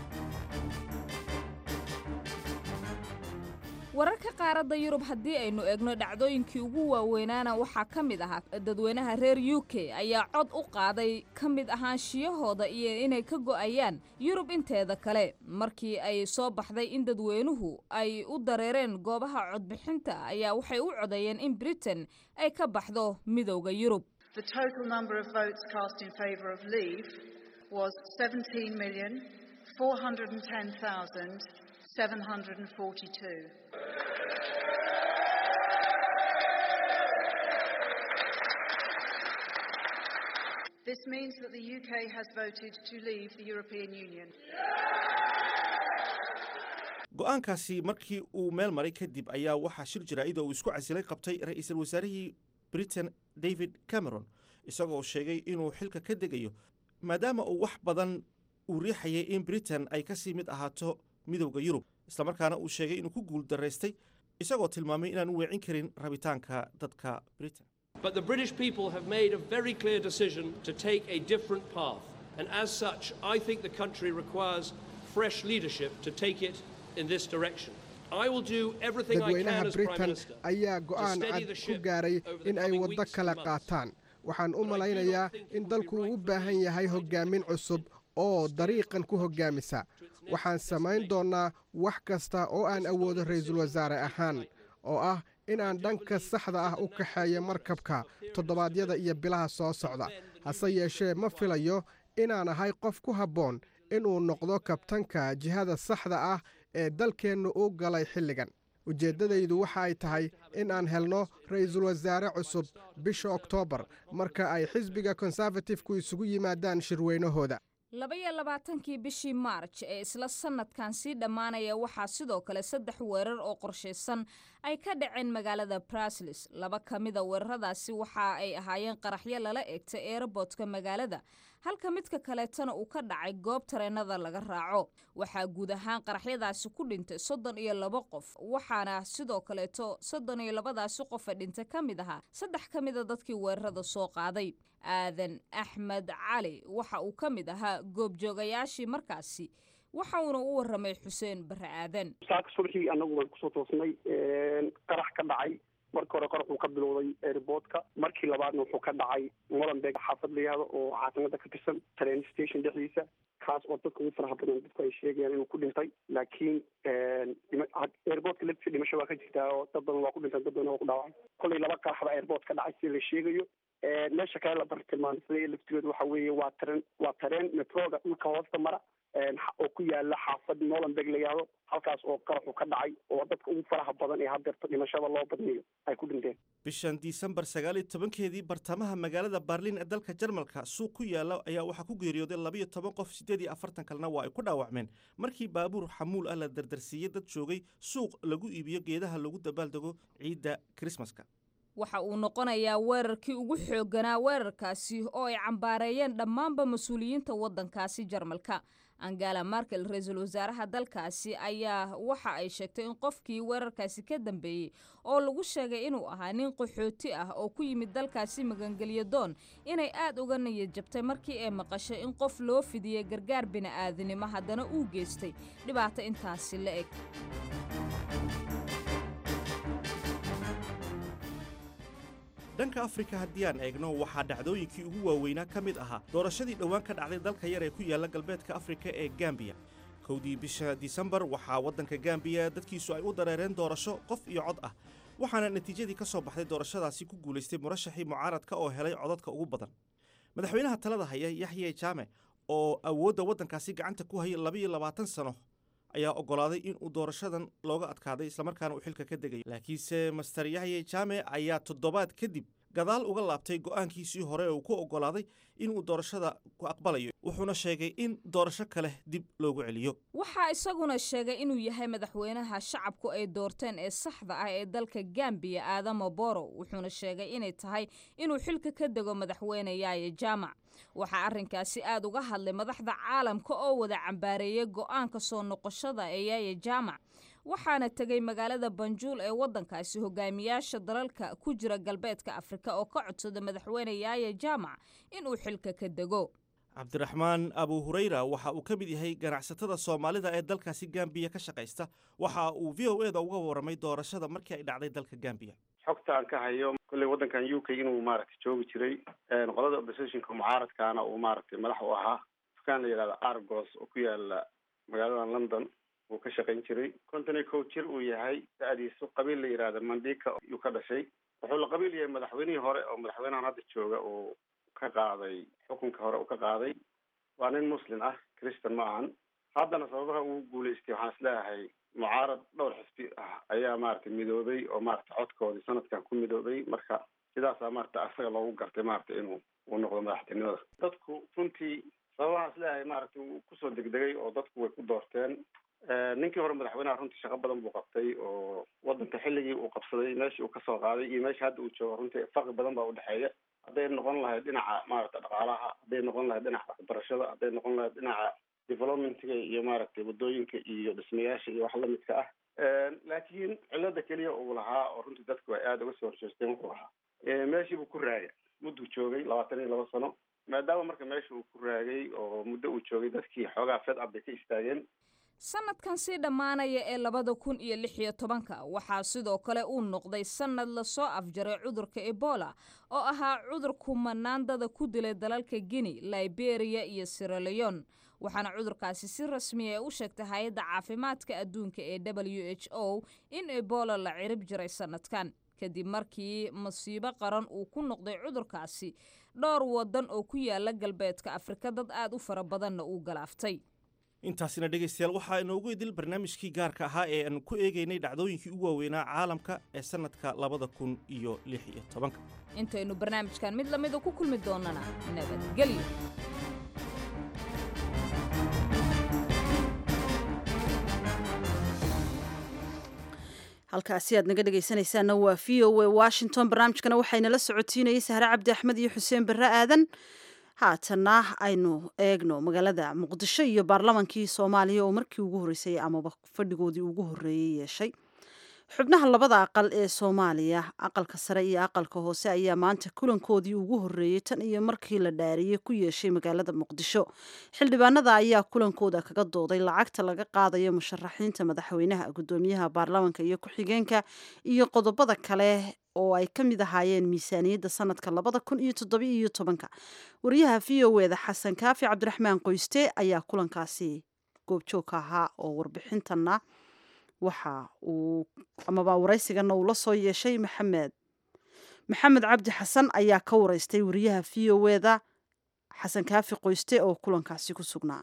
wararka qaaradda yurub haddii aynu eegno dhacdooyinkii ugu waaweynaana waxaa ka mid ahaa dadweynaha reer u k ayaa cod u qaaday ka mid ahaanshiyahooda iyo inay ka go'ayaan yurub inteeda kale markii ay soo baxday in dadweynuhu ay u dareereen goobaha codbixinta ayaa waxay u codeeyeen in britain ay ka baxdo midowda yurub This means that the UK has voted to leave the European Union. go'aankaasi markii uu meel maray kadib ayaa waxaa shir jaraa'id oo uu isku casilay qabtay ra'iisul wasaarihii britain david cameron isagoo sheegay inuu xilka ka degayo maadaama uu wax badan uu riixayay in britain ay ka sii mid ahaato midowda yurub islamarkaana uu sheegay inuu ku guul daraystay isagoo tilmaamay inaan u weecin karin rabitaanka dadka britain But the British people have made a very clear decision to take a different path. And as such, I think the country requires fresh leadership to take it in this direction. I will do everything I can dadweynaha as Prime britain Minister ayaa to go'aan steady cad the ku ship gaaray over the in ay coming waddo weeks kala and months. qaataan waxaan u malaynayaa in dalku uu u baahan yahay hoggaamin cusub oo dariiqan ku hoggaamisa waxaan samayn doonnaa wax kasta oo aan awoodo ra'iisul wasaare ahaan oo ah in aan dhanka saxda ah u kaxeeyo markabka toddobaadyada iyo bilaha soo socda hase yeeshee ma filayo inaan ahay qof ku habboon inuu noqdo kabtanka jihada saxda ah ee dalkeennu u galay xilligan ujeeddadaydu waxa ay tahay in aan helno ra'iisul wasaare cusub bisha oktoobar marka ay xisbiga konservatifku isugu yimaadaan shirweynahooda labaiyo labaatankii bishii maarj ee isla sanadkan sii dhammaanaya waxaa sidoo kale saddex weerar oo qorshaysan ay ka dhaceen magaalada braslis laba ka mida weeraradaasi waxa ay ahaayeen qaraxyo lala eegtay eerobotka magaalada halka midka kaleetana uu ka dhacay goob tareennada laga raaco waxaa guud ahaan qaraxyadaasi ku dhintay soddon iyo laba qof waxaana sidoo kaleeto soddon iyo labadaasi qofa dhintay ka mid ahaa saddex ka mida dadkii weerarada soo qaaday aadan axmed cali waxa uu ka mid ahaa goobjoogayaashii markaasi waxa uuna u warramay xuseen barre aadan saaka subaxii annagu waan kusoo toosnay qarax ka dhacay markii hore qaraxuu ka bilowday airportka markii labaadna wuxuu ka dhacay molenbeeg xaafad la yihahdo oo caasimada ka tirsan train station dhexdiisa kaas oo dadka ugu faraha badan dadku ay sheegayaan inuu ku dhintay laakiin airportka laftiisa dhimasho waa ka jirtaa oo dad badan waa ku dhintaan dad badan waa ku dhaawacay kollay laba qaraxba airport ka dhacay sida la sheegayo meesha kale la bartilmaamsaday laftigeedu waxa weeye waa tareen waa tareen metroga dhulka hoosta mara oo ku yaala xaafad molenbeeg la yihahdo halkaas oo qaraxu ka dhacay oo dadka ugu faraha badan ee haddeerta dhimashada loo badnayo ay ku dhinteen bishan disembar sagaal iyo tobankeedii bartamaha magaalada barliin ee dalka jarmalka suuq ku yaala ayaa waxaa ku geeriyooday labayo toban qof siddeed iyo afartan kalena waa ay ku dhaawacmeen markii baabuur xamuul ah la dardarsiiyey dad joogay suuq lagu iibiyo geedaha lagu dabaaldego ciidda krismaska waxa uu noqonayaa weerarkii ugu xoogganaa weerarkaasi oo ay cambaareeyeen dhammaanba mas-uuliyiinta waddankaasi jarmalka angela markel ra-iisul wasaaraha dalkaasi ayaa waxa ay sheegtay in qofkii weerarkaasi ka dambeeyey oo lagu sheegay inuu ahaa nin qaxooti ah oo ku yimid dalkaasi magangelyo doon inay aad uga niyad jabtay markii ay maqashay in qof loo fidiyey gargaar bini'aadanimo haddana uu geystay dhibaato intaasi la eg dhanka afrika haddii aan eegno waxaa dhacdooyinkii ugu waaweynaa ka mid ahaa doorashadii dhowaan ka dhacday dalka yar ee ku yaalla galbeedka afrika ee gambiya kowdii bisha disembar waxaa waddanka gambiya dadkiisu ay u dareereen doorasho qof iyo cod ah waxaana natiijadii ka soo baxday doorashadaasi ku guulaystay murashaxii mucaaradka oo helay codadka ugu badan madaxweynaha talada haya yaxye jaame oo awoodda waddankaasi gacanta ku hayay labayo labaatan sano ayaa oggolaaday in uu doorashadan looga adkaaday islamarkaana uu xilka ka degayo laakiinse master yaxye jaame ayaa toddobaad kadib gadaal uga laabtay go'aankiisii hore uu ku oggolaaday inuu doorashada ku aqbalayo wuxuuna sheegay in doorasho kale dib loogu celiyo waxaa isaguna sheegay inuu yahay madaxweynaha shacabku ay doorteen ee saxda ah ee dalka gambiya aadamo boro wuxuuna sheegay inay tahay inuu xilka ka dego madaxweyne yaaye jaamac waxaa arrinkaasi aad uga hadlay madaxda caalamka oo wada cambaareeyay go'aanka soo noqoshada ee yaaye jaamac waxaana tegay magaalada banjuul ee waddankaasi hogaamiyaasha dalalka ku jira galbeedka afrika oo ka codsada madaxweyne yaaye jaamac inuu xilka ka dego cabdiraxmaan abu hurayra waxa uu ka mid yahay ganacsatada soomaalida ee dalkaasi gambiya ka shaqaysta waxa uu v o eda uga warramay doorashada markii ay dhacday dalka gambiya xogta aan ka hayo kolley waddankan u k inuu maaragtay joogi jiray qolada oppositionka mucaaradkaana uu maaragtay madax u ahaa dukaan la yidhahda argos oo ku yaala magaalada london uu ka shaqayn jiray konton iyo kow jir uu yahay da-diisu qabiil la yidhahda mandika yuu ka dhashay wuxuu la qabiil yahay madaxweynihii hore oo madaxweynahan hadda jooga uu ka qaaday xukunka hore uu ka qaaday waa nin muslim ah christian ma ahan haddana sababaha uu guulaystay waxaan isleeyahay mucaarad dhowr xisbi ah ayaa maaragtay midoobay oo maaragtay codkoodii sanadkan ku midoobay marka sidaasaa maaragtay asaga loogu gartay maaragtay inuu uu noqdo madaxtinimada dadku runtii sababahaan isleeyahay maaragtay uu kusoo degdegay oo dadku way ku doorteen ninkii hore madaxweynaha runtii shaqo badan buu qabtay oo waddanka xilligii uu qabsaday meeshii uu kasoo qaaday iyo meesha hadda uu joogo runtii farqi badan baa udhexeeya hadday noqon lahayd dhinaca maaragta dhaqaalaha hadday noqon lahayd dhinaca waxbarashada hadday noqon lahayd dhinaca developmentga iyo maaragtay waddooyinka iyo dhismayaasha iyo wax lamidka ah laakiin cilada keliya uu lahaa oo runtii dadku ay aada uga soo horjeesteen wuxuu ahaa meeshii buu ku raagay mudduu joogay labaatan iyo laba sano maadaama marka meesha uu ku raagay oo muddo uu joogay dadkii xoogaa fed up bay ka istaageen sanadkan sii dhammaanaya ee labada kun iyo lix iyo tobanka waxaa sidoo kale uu noqday sannad lasoo afjaray cudurka ebola oo ahaa cudur kumanaandada ku dilay dalalka guinea liberia iyo siraleon waxaana cudurkaasi si rasmiya u sheegtay hay-adda caafimaadka adduunka ee w h o in ebola la cirib jiray sanadkan kadib markii masiibo qaran uu ku noqday cudurkaasi dhowr waddan oo ku yaala galbeedka afrika dad aad u fara badanna uu galaaftay intaasina dhegaystayaal waxaa inoogu idil barnaamijkii gaarka ahaa ee aan ku eegaynay dhacdooyinkii ugu waaweynaa caalamka ee sannadka labada kun iyo lix iyo tobanka intaynu barnaamijkan mid lamida ku kulmi doonana nabadgelyo halkaasi aad naga dhegaysanaysaanna waa v o a washington barnaamijkana waxaynala socotiinayay sahre cabdi axmed iyo xuseen barre aadan haatanna aynu eegno magaalada muqdisho iyo baarlamankii soomaaliya oo markii ugu horreysay amaba fadhigoodii ugu horreeyey yeeshay xubnaha labada aqal ee soomaaliya aqalka sare iyo aqalka hoose ayaa maanta kulankoodii ugu horreeyey tan iyo markii la dhaariyey ku yeeshay magaalada muqdisho xildhibaanada ayaa kulankooda kaga dooday lacagta laga qaadayo musharaxiinta madaxweynaha guddoomiyaha baarlamaanka iyo ku-xigeenka iyo qodobada kale oo ay ka mid ahaayeen miisaaniyadda sanadka labada kun iyo toddoba iyo tobanka wariyaha v o eda xasan kaafi cabdiraxmaan qoyste ayaa kulankaasi goobjoogka ahaa oo warbixintana waxa uu amaba waraysigana uu la soo yeeshay maxamed maxamed cabdi xasan ayaa ka wareystay wariyaha v o eda xasan kaafi qoyste oo kulankaasi ku sugnaa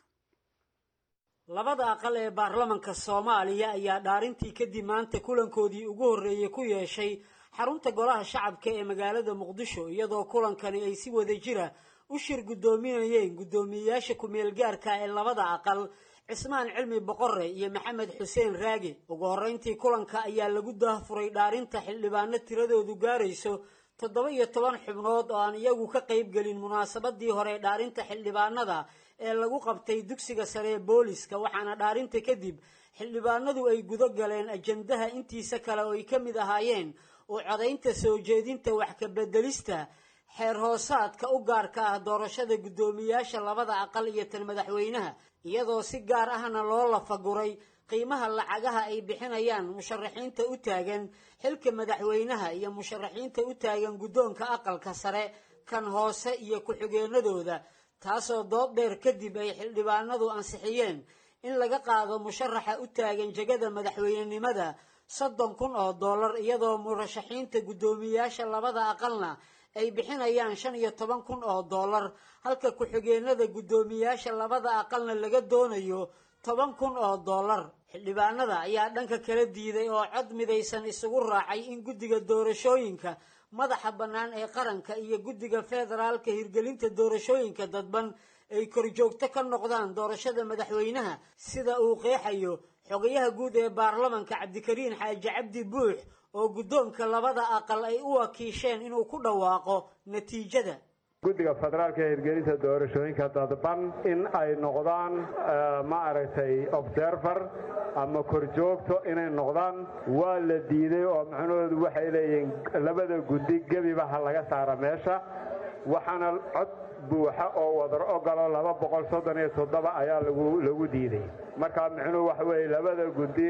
labada aqal ee baarlamanka soomaaliya ayaa dhaarintii kadib maanta kulankoodii ugu horreeyey ku yeeshay xarunta golaha shacabka ee magaalada muqdisho iyadoo kulankani ay si wada jira u shir guddoominayeen guddoomiyeyaasha ku-meel gaarka ee labada aqal cismaan cilmi boqore iyo maxamed xuseen raage ugu horreyntii kulanka ayaa lagu daahfuray dhaarinta xildhibaano tiradoodu gaarayso toddoba iyo toban xubnood oo aan iyagu ka qaybgelin munaasabadii hore dhaarinta xildhibaanada ee lagu qabtay dugsiga sare ee booliska waxaana dhaarinta kadib xildhibaanadu ay gudo galeen ajandaha intiisa kale oo ay ka mid ahaayeen oo codaynta soo jeedinta wax ka bedelista xeer hoosaadka u gaarka ah doorashada guddoomiyaasha labada aqal iyo tan madaxweynaha iyadoo si gaar ahna loo lafaguray qiimaha lacagaha ay bixinayaan musharaxiinta u taagan xilka madaxweynaha iyo musharaxiinta u taagan guddoonka aqalka sare kan hoose iyo ku-xigeenadooda taasoo dood dheer kadib ay xildhibaanadu ansixiyeen in laga qaado musharaxa u taagan jegada madaxweynenimada soddon kun oo dollar iyadoo murashaxiinta guddoomiyayaasha labada aqalna ay bixinayaan shan iyo toban kun oo dollar halka ku-xigeenada guddoomiyayaasha labada aqalna laga doonayo toban kun oo dollar xildhibaanada ayaa dhanka kala diiday oo cod midaysan isugu raacay in guddiga doorashooyinka madaxa bannaan ee qaranka iyo guddiga federaalka hirgelinta doorashooyinka dadban ay korjoogto ka noqdaan doorashada madaxweynaha sida uu qeexayo xogayaha guud ee baarlamanka cabdikariin xaaji cabdi buux oo guddoonka labada aqal ay u wakiisheen inuu ku dhawaaqo natiijada guddiga federaalka ee hirgelinta doorashooyinka dadban in ay noqdaan ma aragtay observer ama korjoogto inay noqdaan waa la diiday oo macnahoodu waxay leeyihiin labada guddi gebiba ha laga saara meesha waxaana cod buuxa oo wadar ogolo laba boqol soddon iyo toddoba ayaa lagu lagu diiday marka micnuhu waxa weeye labada guddi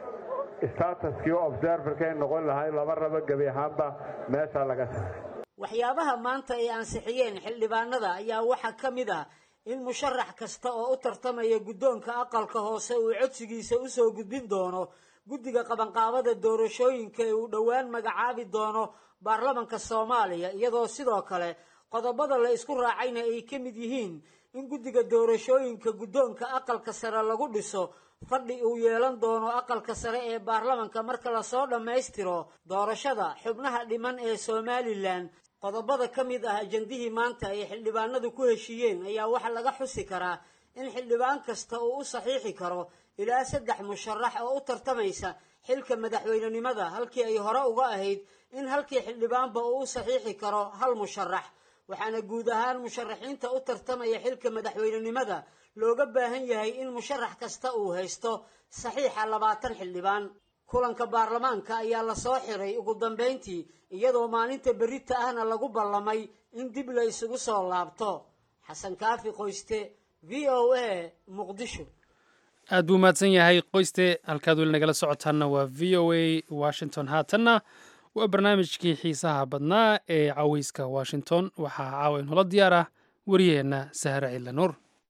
statuskii observerkay noqon lahay laba rabo gebi ahaanba meesha laga saaray waxyaabaha maanta ay ansixiyeen xildhibaanada ayaa waxaa ka mid ah in musharax kasta oo u tartamaya guddoonka aqalka hoose uu codsigiisa usoo gudbin doono guddiga qabanqaabada doorashooyinka ee uu dhowaan magacaabi doono baarlamanka soomaaliya iyadoo sidoo kale qodobada la isku raacayna ay ka mid yihiin in guddiga doorashooyinka guddoonka aqalka sare lagu dhiso fadhi uu yeelan doono aqalka sare ee baarlamanka marka lasoo dhammaystiro doorashada xubnaha dhiman ee somalilan qodobada ka mid ah ajandihii maanta ay xildhibaanadu ku heshiiyeen ayaa waxaa laga xusi karaa in xildhibaan kasta uu u saxiixi karo ilaa saddex musharax oo u tartamaysa xilka madaxweynenimada halkii ay hore uga ahayd in halkii xildhibaanba uu u saxiixi karo hal musharax waxaana guud ahaan musharaxiinta u tartamaya xilka madaxweynenimada looga baahan yahay in musharax kasta uu haysto saxiixa labaatan xildhibaan kulanka baarlamaanka ayaa lasoo xiray ugu dambayntii iyadoo maalinta berita ahna lagu ballamay in dib la isugu soo laabto xasan kaafi qoyste v o a muqdisho aad buu mahadsan yahay qoyste halkaad weli nagala socotaanna waa v o a washington haatanna waa barnaamijkii xiisaha badnaa ee caweyska washington waxaa caawa inoola diyaar ah wariyaheenna sahre cilla nuur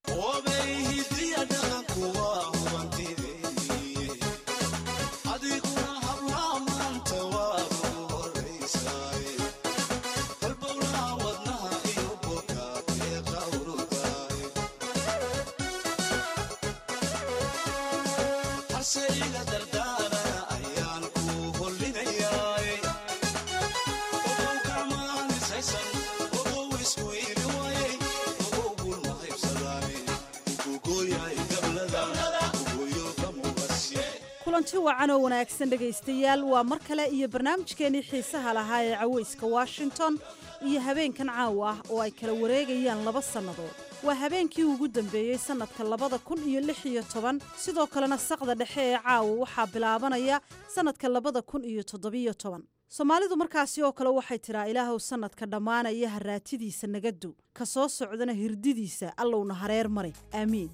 kulanti wacan oo wanaagsan dhegaystayaal waa mar kale iyo barnaamijkeenii xiisaha lahaa ee caweyska washington iyo habeenkan caawa ah oo ay kala wareegayaan laba sannadood waa habeenkii ugu dambeeyey sannadka labada kun iyo lix iyo toban sidoo kalena saqda dhexe ee caawa waxaa bilaabanaya sannadka labada kun iyo toddobiyo toban soomaalidu markaasi oo kale waxay tidhaa ilaahow sannadka dhammaanaya haraatidiisa nagadu ka soo socdana hirdidiisa allowna hareer mare aamiin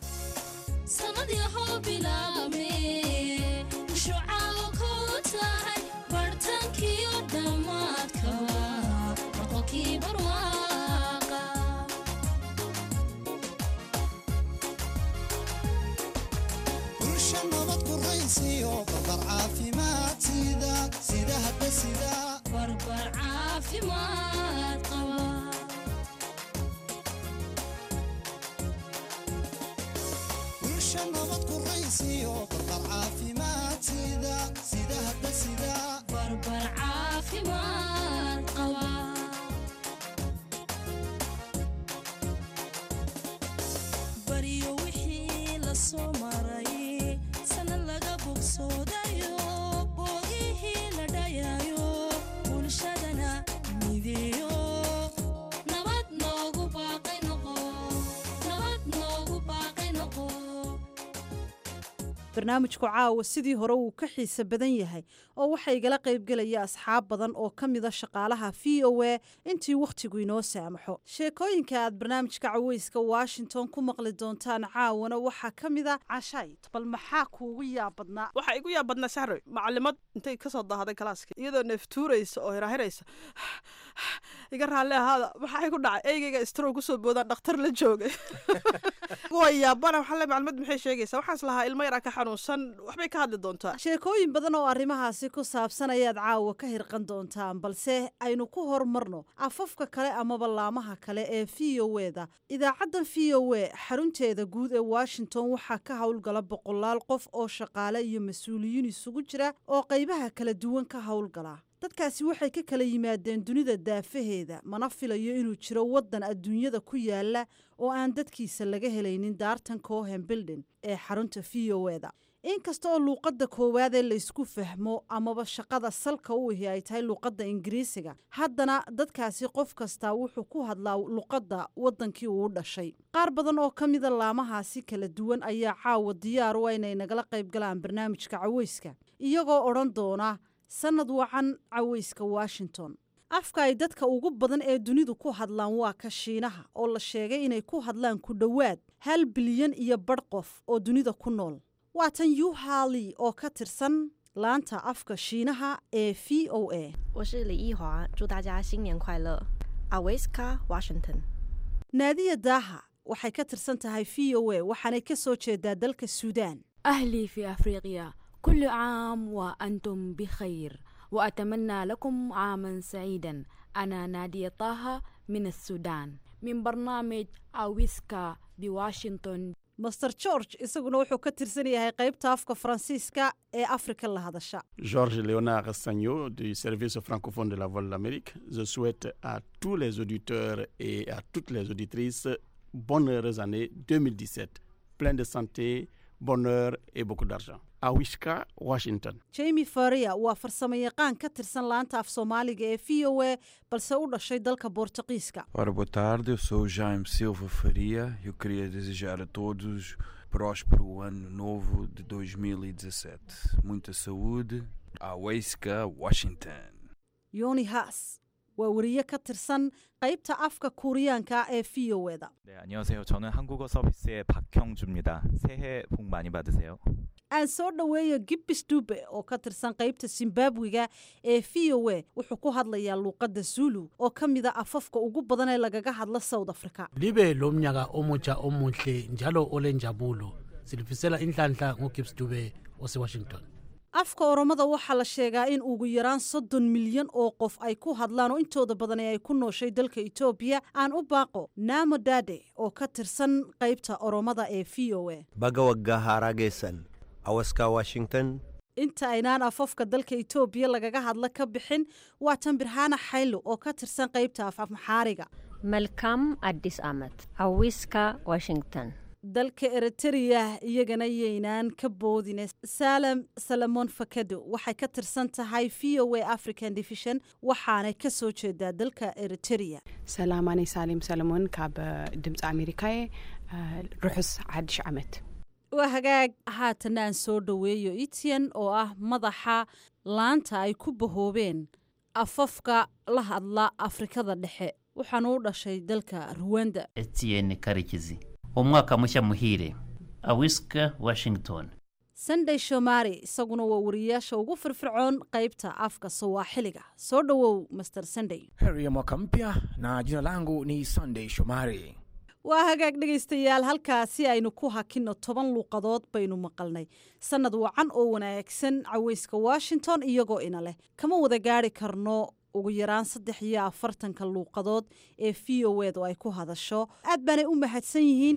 barnaamijku caawa sidii hore wuu ka xiise badan yahay oo waxaa igala qaybgelaya asxaab badan oo ka mida shaqaalaha v o a intii wakhtigu inoo saamaxo sheekooyinka aad barnaamijka caweyska washington ku maqli doontaan caawana waxaa ka mida cashay bal maxaa kuugu yaabadnaa waxaa igu yaabadnaa sahroy macalimad intay kasoo daahaday kalaaska iyadoo neeftuuraysa oo hirahiraysa iga raalli ahaada maxaa igu dhacay eygeyga istrow kusoo boodaan dhakhtar la joogay waa yaabana waxaa le macalimad maxay sheegaysaa waxaas lahaa ilmo yaraa ka xanuunsan waxbay ka hadli doontaa sheekooyin badan oo arrimahaasi ku saabsan ayaad caawa ka hirqan doontaan balse aynu ku hormarno afafka kale amaba laamaha kale ee v o e da idaacaddan v o e xarunteeda guud ee washington waxaa ka howlgala boqolaal qof oo shaqaale iyo mas-uuliyiin isugu jira oo qaybaha kala duwan ka howlgala dadkaasi waxay ka kala yimaadeen dunida daafaheeda mana filayo inuu jiro waddan adduunyada ku yaala oo aan dadkiisa laga helaynin daartan cohen bildin ee xarunta v o e da inkasta oo luuqadda koowaadee laysku fahmo amaba shaqada salka u ihi ay tahay luuqadda ingiriisiga haddana dadkaasi qof kastaa wuxuu ku hadlaa luuqadda waddankii uu dhashay qaar badan oo ka mida laamahaasi kala duwan ayaa caawa diyaar u a inay nagala qayb galaan barnaamijka caweyska iyagoo odhan doona sannad wacan caweyska washington afka ay dadka ugu badan ee dunidu ku hadlaan waa ka shiinaha oo la sheegay inay ku hadlaan ku dhowaad hal bilyan iyo badh qof oo dunida ku nool waa tan yuhali oo ka tirsan laanta afka shiinaha ee v o a 我是李易华，祝大家新年快乐。Aweska Washington。 naadiya daaha waxay ka tirsan tahay v o a waxaanay ka soo jeedaa dalka suudaan أهلي في أفريقيا كل عام وأنتم بخير وأتمنى لكم عاما سعيدا أنا نادية طه من السودان من برنامج أويسكا بواشنطن master george isaguna wuxuu ka tirsan yahay qaybta afka faransiiska ee afrika la hadasha Georges Léonard Sagno du service francophone de la Voix de l'Amérique. Je souhaite à tous les auditeurs et à toutes les auditrices bonne heureuse année 2017. Plein de santé, bonheur et beaucoup d'argent. À Wishka, Washington. jamie faria waa farsamo yaqaan ka tirsan laanta af soomaaliga ee v o a balse u dhashay dalka boortaqiiska Ora, boa tarde, eu sou o Jaime Silva Faria. Eu queria desejar a todos próspero ano novo de 2017. Muita saúde. Aweiska, Washington. yoni haas waa wariye ka tirsan qaybta afka kuuriyaanka ee v o e da 네, 안녕하세요. 저는 한국어 서비스의 박형주입니다. 새해 복 많이 받으세요. aan soo dhoweeyo gibbis dube oo ka tirsan qaybta zimbabwiga ee v o a wuxuu ku hadlayaa luuqadda zulu oo ka mida afafka ugu badan ee lagaga hadla south africa libe lo mnyaka omutsha omuhle njalo olenjabulo silifisela inhlanhla ngogibbs dube osewashington afka oromada waxaa la sheegaa in ugu yaraan soddon milyan oo qof ay ku hadlaan oo intooda badan ee ay ku nooshay dalka etoobiya aan u baaqo namo dade oo ka tirsan qaybta oromada ee v o a baga waggaa haaraa geessan awaska washington inta aynaan afafka dalka etoobiya lagaga hadla ka bixin waa tan birhaana xaylo oo ka tirsan qaybta af maxaariga መልካም አዲስ ዓመት አዊስካ ዋሽንግተን dalka eritrea iyagana yaynaan ka boodine salem salamon fakado waxay ka tirsan tahay v o a african division waxaanay ka soo jeedaa dalka eritrea ሰላማነይ ሳሌም ሰለሞን ካብ ድምፂ ኣሜሪካ እየ ርሑስ ሓድሽ ዓመት waa hagaag haatana aan soo dhoweeyo etian oo ah madaxa laanta ay ku bahoobeen afafka la hadla afrikada dhexe waxaanu u dhashay dalka ruwanda Etienne Karikizi umwaka mushya muhire awiska Washington sunday shomari isaguna waa wariyaasha ugu firfircoon qaybta afka sawaaxiliga soo dhowow master sunday heri ya mwaka mpya na jina langu ni sunday shomari waa hagaag dhegaystayaal halkaasi aynu ku hakinno toban luuqadood baynu maqalnay sannad wacan oo wanaagsan caweyska washington iyagoo ina leh kama wada gaari karno ugu yaraan saddex iyo afartanka luuqadood ee v o edu ay ku hadasho aad baanay u mahadsan yihiin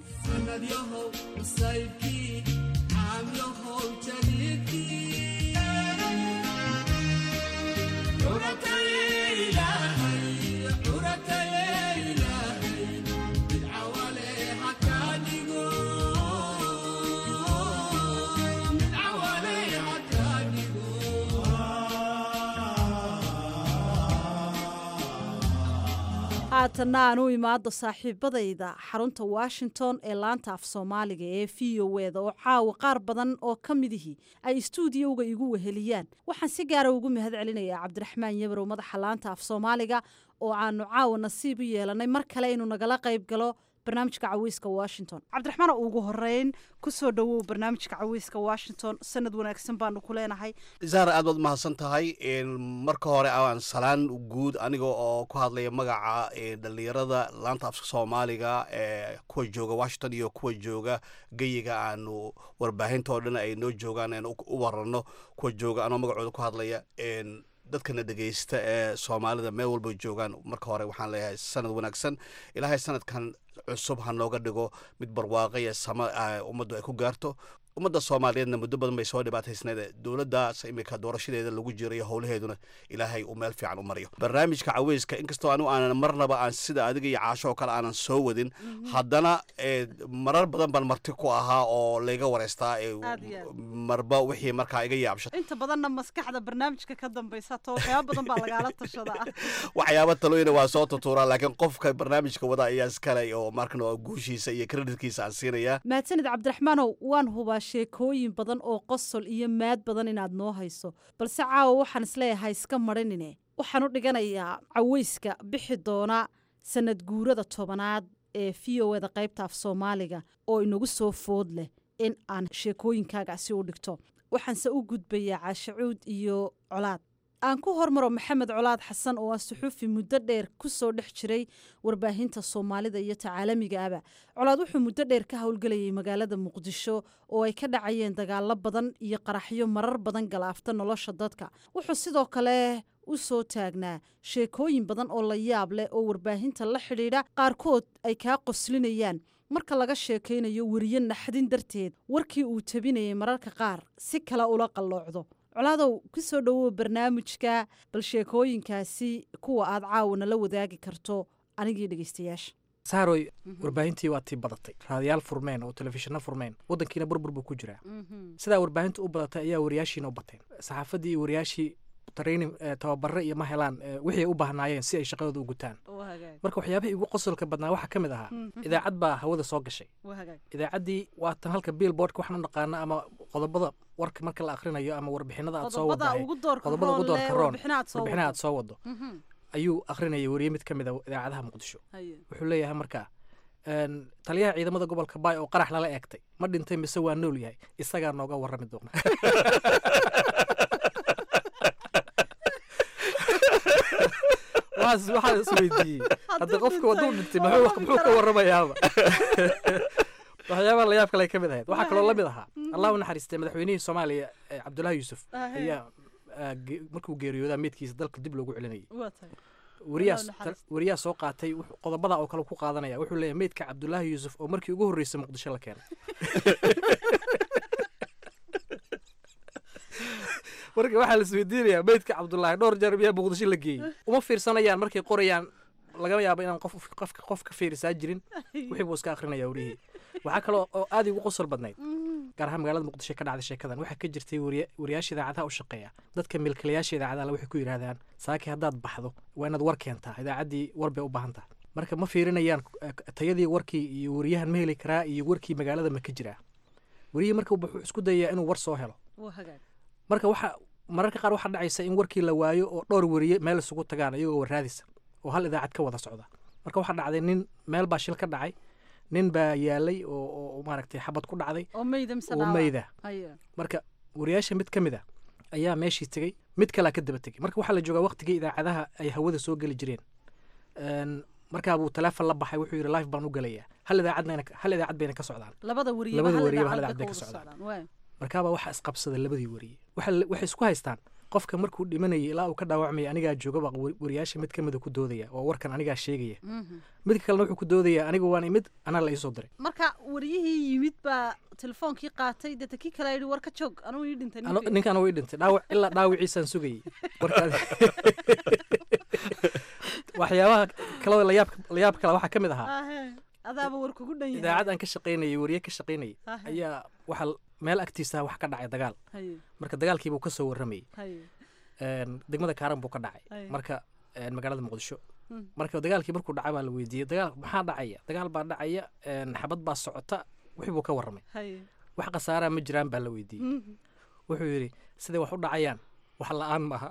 haatanna aan u imaado saaxiibadayda xarunta washington ee laanta af soomaaliga ee v o eda oo caawa qaar badan oo ka midihii ay istuudiyowga igu weheliyaan waxaan si gaara ugu mahad celinayaa cabdiraxmaan yabarow madaxa laanta af soomaaliga oo aanu caawa nasiib u yeelanay mar kale inuu nagala qayb galo barnaamijka caweyska washington cabdiraxmaan ugu horeyn kusoo dhowow barnaamijka caweyska washington sanad wanaagsan baanu ku leenahay zaara aad baad mahadsan tahay marka hore aan salaan guud aniga oo ku hadlaya magaca dhalinyarada laanta afka soomaaliga ee kuwa jooga washington iyo kuwa jooga geyiga aanu warbaahinta oo dhan ay noo joogaan aan u warano kuwa jooga anoo magacooda ku hadlaya dadkana dhegeysta ee soomaalida meel walba joogaan marka hore waxaan leeyahay sanad wanaagsan ilaahay sanadkan cusub ha nooga dhigo mid barwaaqo iyo sama ummaddu ay ku gaarto ummadda soomaaliyeedna muddo badan bay soo dhibaataysneed dowladdaas imika doorashadeeda lagu jiro iyo howlaheeduna ilaahay uu meel fiican u mariyo barnaamijka caweyska inkastoo anigu aanan marnaba aan sida adiga iyo caasho oo kale aanan soo wadin haddana marar badan baan marti ku ahaa oo layga wareystaa marba wixii markaa iga yaabsha inta badanna maskaxda barnaamijka ka dambaysa to waxyaaba badan baa lagaala tashadaa waxyaaba talooyina waa soo tutuuraa laakiin qofka barnaamijka wada ayaa iskale oo markan guushiisa iyo kreditkiisa aan siinayaa mahadsanid cabdiraxmaanow waan hubaa sheekooyin badan oo qosol iyo maad badan inaad noo hayso balse caawa waxaan isleeyahay iska marinine waxaan u dhiganayaa caweyska bixi doona sanad guurada tobanaad ee v o eda qaybta af soomaaliga oo inagu soo food leh in aan sheekooyinkaagaasi u dhigto waxaanse u gudbayaa caashacuud iyo colaad aan ku hormaro maxamed colaad xasan oo ah suxuufi muddo dheer ku soo dhex jiray warbaahinta soomaalida iyo tacaalamiga aba colaad wuxuu muddo dheer ka howlgelayay magaalada muqdisho oo ay ka dhacayeen dagaalo badan iyo qaraxyo marar badan galaafta nolosha dadka wuxuu sidoo kale u soo taagnaa sheekooyin badan oo la yaab leh oo warbaahinta la xidhiidha qaarkood ay kaa qoslinayaan marka laga sheekaynayo weriye naxdin darteed warkii uu tabinayay mararka qaar si kale ula qalloocdo colaadow ku soo dhowow barnaamijka bal sheekooyinkaasi kuwa aad caawana la wadaagi karto anigii dhegeystayaasha saaroy warbaahintii waa tii badatay raadiyaal furmeen oo telefishinno furmeen waddankiina burbur buu ku jiraa sidaa warbaahinta u badatay ayaa wariyaashiina u bateen saxaafadii iyo wariyaashii training tababare iyo ma helaan wixii ay u baahnaayeen si ay shaqadooda u gutaan marka waxyaabihii ugu qosolka badnaa waxaa ka mid ahaa idaacad baa hawada soo gashay idaacaddii waa tan halka billboardka waxaan u naqaana ama qodobada warka marka la akhrinayo ama warbixinada aad soo wadahay qodobada ugu doorka roon warbixinaha aad soo wado ayuu akhrinayay weriye mid ka mid a idaacadaha muqdisho wuxuu leeyahay markaa taliyaha ciidamada gobolka baay oo qarax lala eegtay ma dhintay mise waa nool yahay isagaa nooga warrami doona waxaan isweydiiyey hadda qofka waduu dhintay muxuu ka warramayaaba waxyaabaha layaab kale ka mid ahayd waxaa kaloo la mid ahaa allah u naxariistay madaxweynihii soomaaliya cabdullaahi yuusuf ayaa markuu geeriyoodaa meydkiisa dalka dib loogu celinayay weriyaa soo qaatay qodobada oo kale ku qaadanaya wuxuu leeyahay meydka cabdullaahi yuusuf oo markii ugu horreysay muqdisho la keenay marka waxaa la isweydiinayaa meydka cabdullaahi dhowr jeer miyaa muqdisho la geeyey uma fiirsanayaan markay qorayaan laga yaabo inaan qof qof qof ka fiirisaa jirin wixii buu iska akrinaya warihii waxaa kaloo oo aad igu qosol badnayd gaar ahaan magaalada muqdisho ka dhacday sheekadan waxaa ka jirtay wariya- wariyaasha idaacadaha u shaqeeya dadka milkilayaasha idaacadaha waxay ku yidhaahdaan saaki haddaad baxdo waa inaad war keentaa idaacaddii war bay u baahan tahay marka ma fiirinayaan eh, tayadii warkii iyo wariyahan ma heli karaa iyo warkii magaalada ma ka jiraa wariyihii marka wuxuu isku dayayaa inuu war soo helo waa hagaag marka waxa mararka qaar waxaa dhacaysa in warkii la waayo oo dhowr wariye meel isugu tagaan iyagoo warraadisa oo hal idaacad ka wada socda marka waxaa dhacday nin meel baa shil ka dhacay nin baa yaalay oo oo maaragtay xabad ku dhacday oo meyda mise oo dhaawac? meyda Haya. marka wariyaasha mid ka mid a ayaa meeshii tegey mid kalaa ka daba tegey marka waxaa la joogaa waqtigii idaacadaha ay hawada soo geli jireen Een, markaa buu teleefon la baxay wuxuu yidhi life baan u gelayaa hal idaacadbayna hal idaacad bayna ka socdaan labada wariye labada hal wariye hal idaacad idaacad bay bay ka ka wada socdaan socdaan waay markaabaa waxaa isqabsaday labadii wariye Waxa la- waxay isku haystaan qofka markuu dhimanayay ilaa uu ka dhaawacmaya anigaa joogaba wa- wariyaasha mid ka mida ku doodaya oo warkan anigaa sheegaya Mhm. midka kalena wuxuu ku doodaya aniga waan imid anaa la iisoo diray marka wariyihii yimid baa telefoonkii qaatay deeta kii kale yidhi war ka joog anuu ii dhintay Ano- ninkii." ninkan way dhintay dhaawac ilaa dhaawiciisaan sugayay warkaas waxyaabaha kaloo layaab layaab kale waxaa ka mid ahaa Ahe, adaaba war kugu dhan yahay idaacad aan ka shaqaynayay wariye ka shaqaynayay Ahe. ayaa waxaa l- meel agtiisa wax ka dhacay dagaal Haye. marka dagaalkiibuu ka soo warramayay Haye. Een, degmada kaaran buu ka dhacay Ay. marka een, magaalada muqdisho Hmm. marka dagaalkii markuu dhacay baa la weydiiyey dagaal maxaa dhacaya dagaal baa dhacaya een, xabad baa socota wixii buu ka warramay Haye. wax khasaaraa ma jiraan baa la weydiiyey Mhm. wuxuu yidhi siday wax u dhacayaan wax la-aan maaha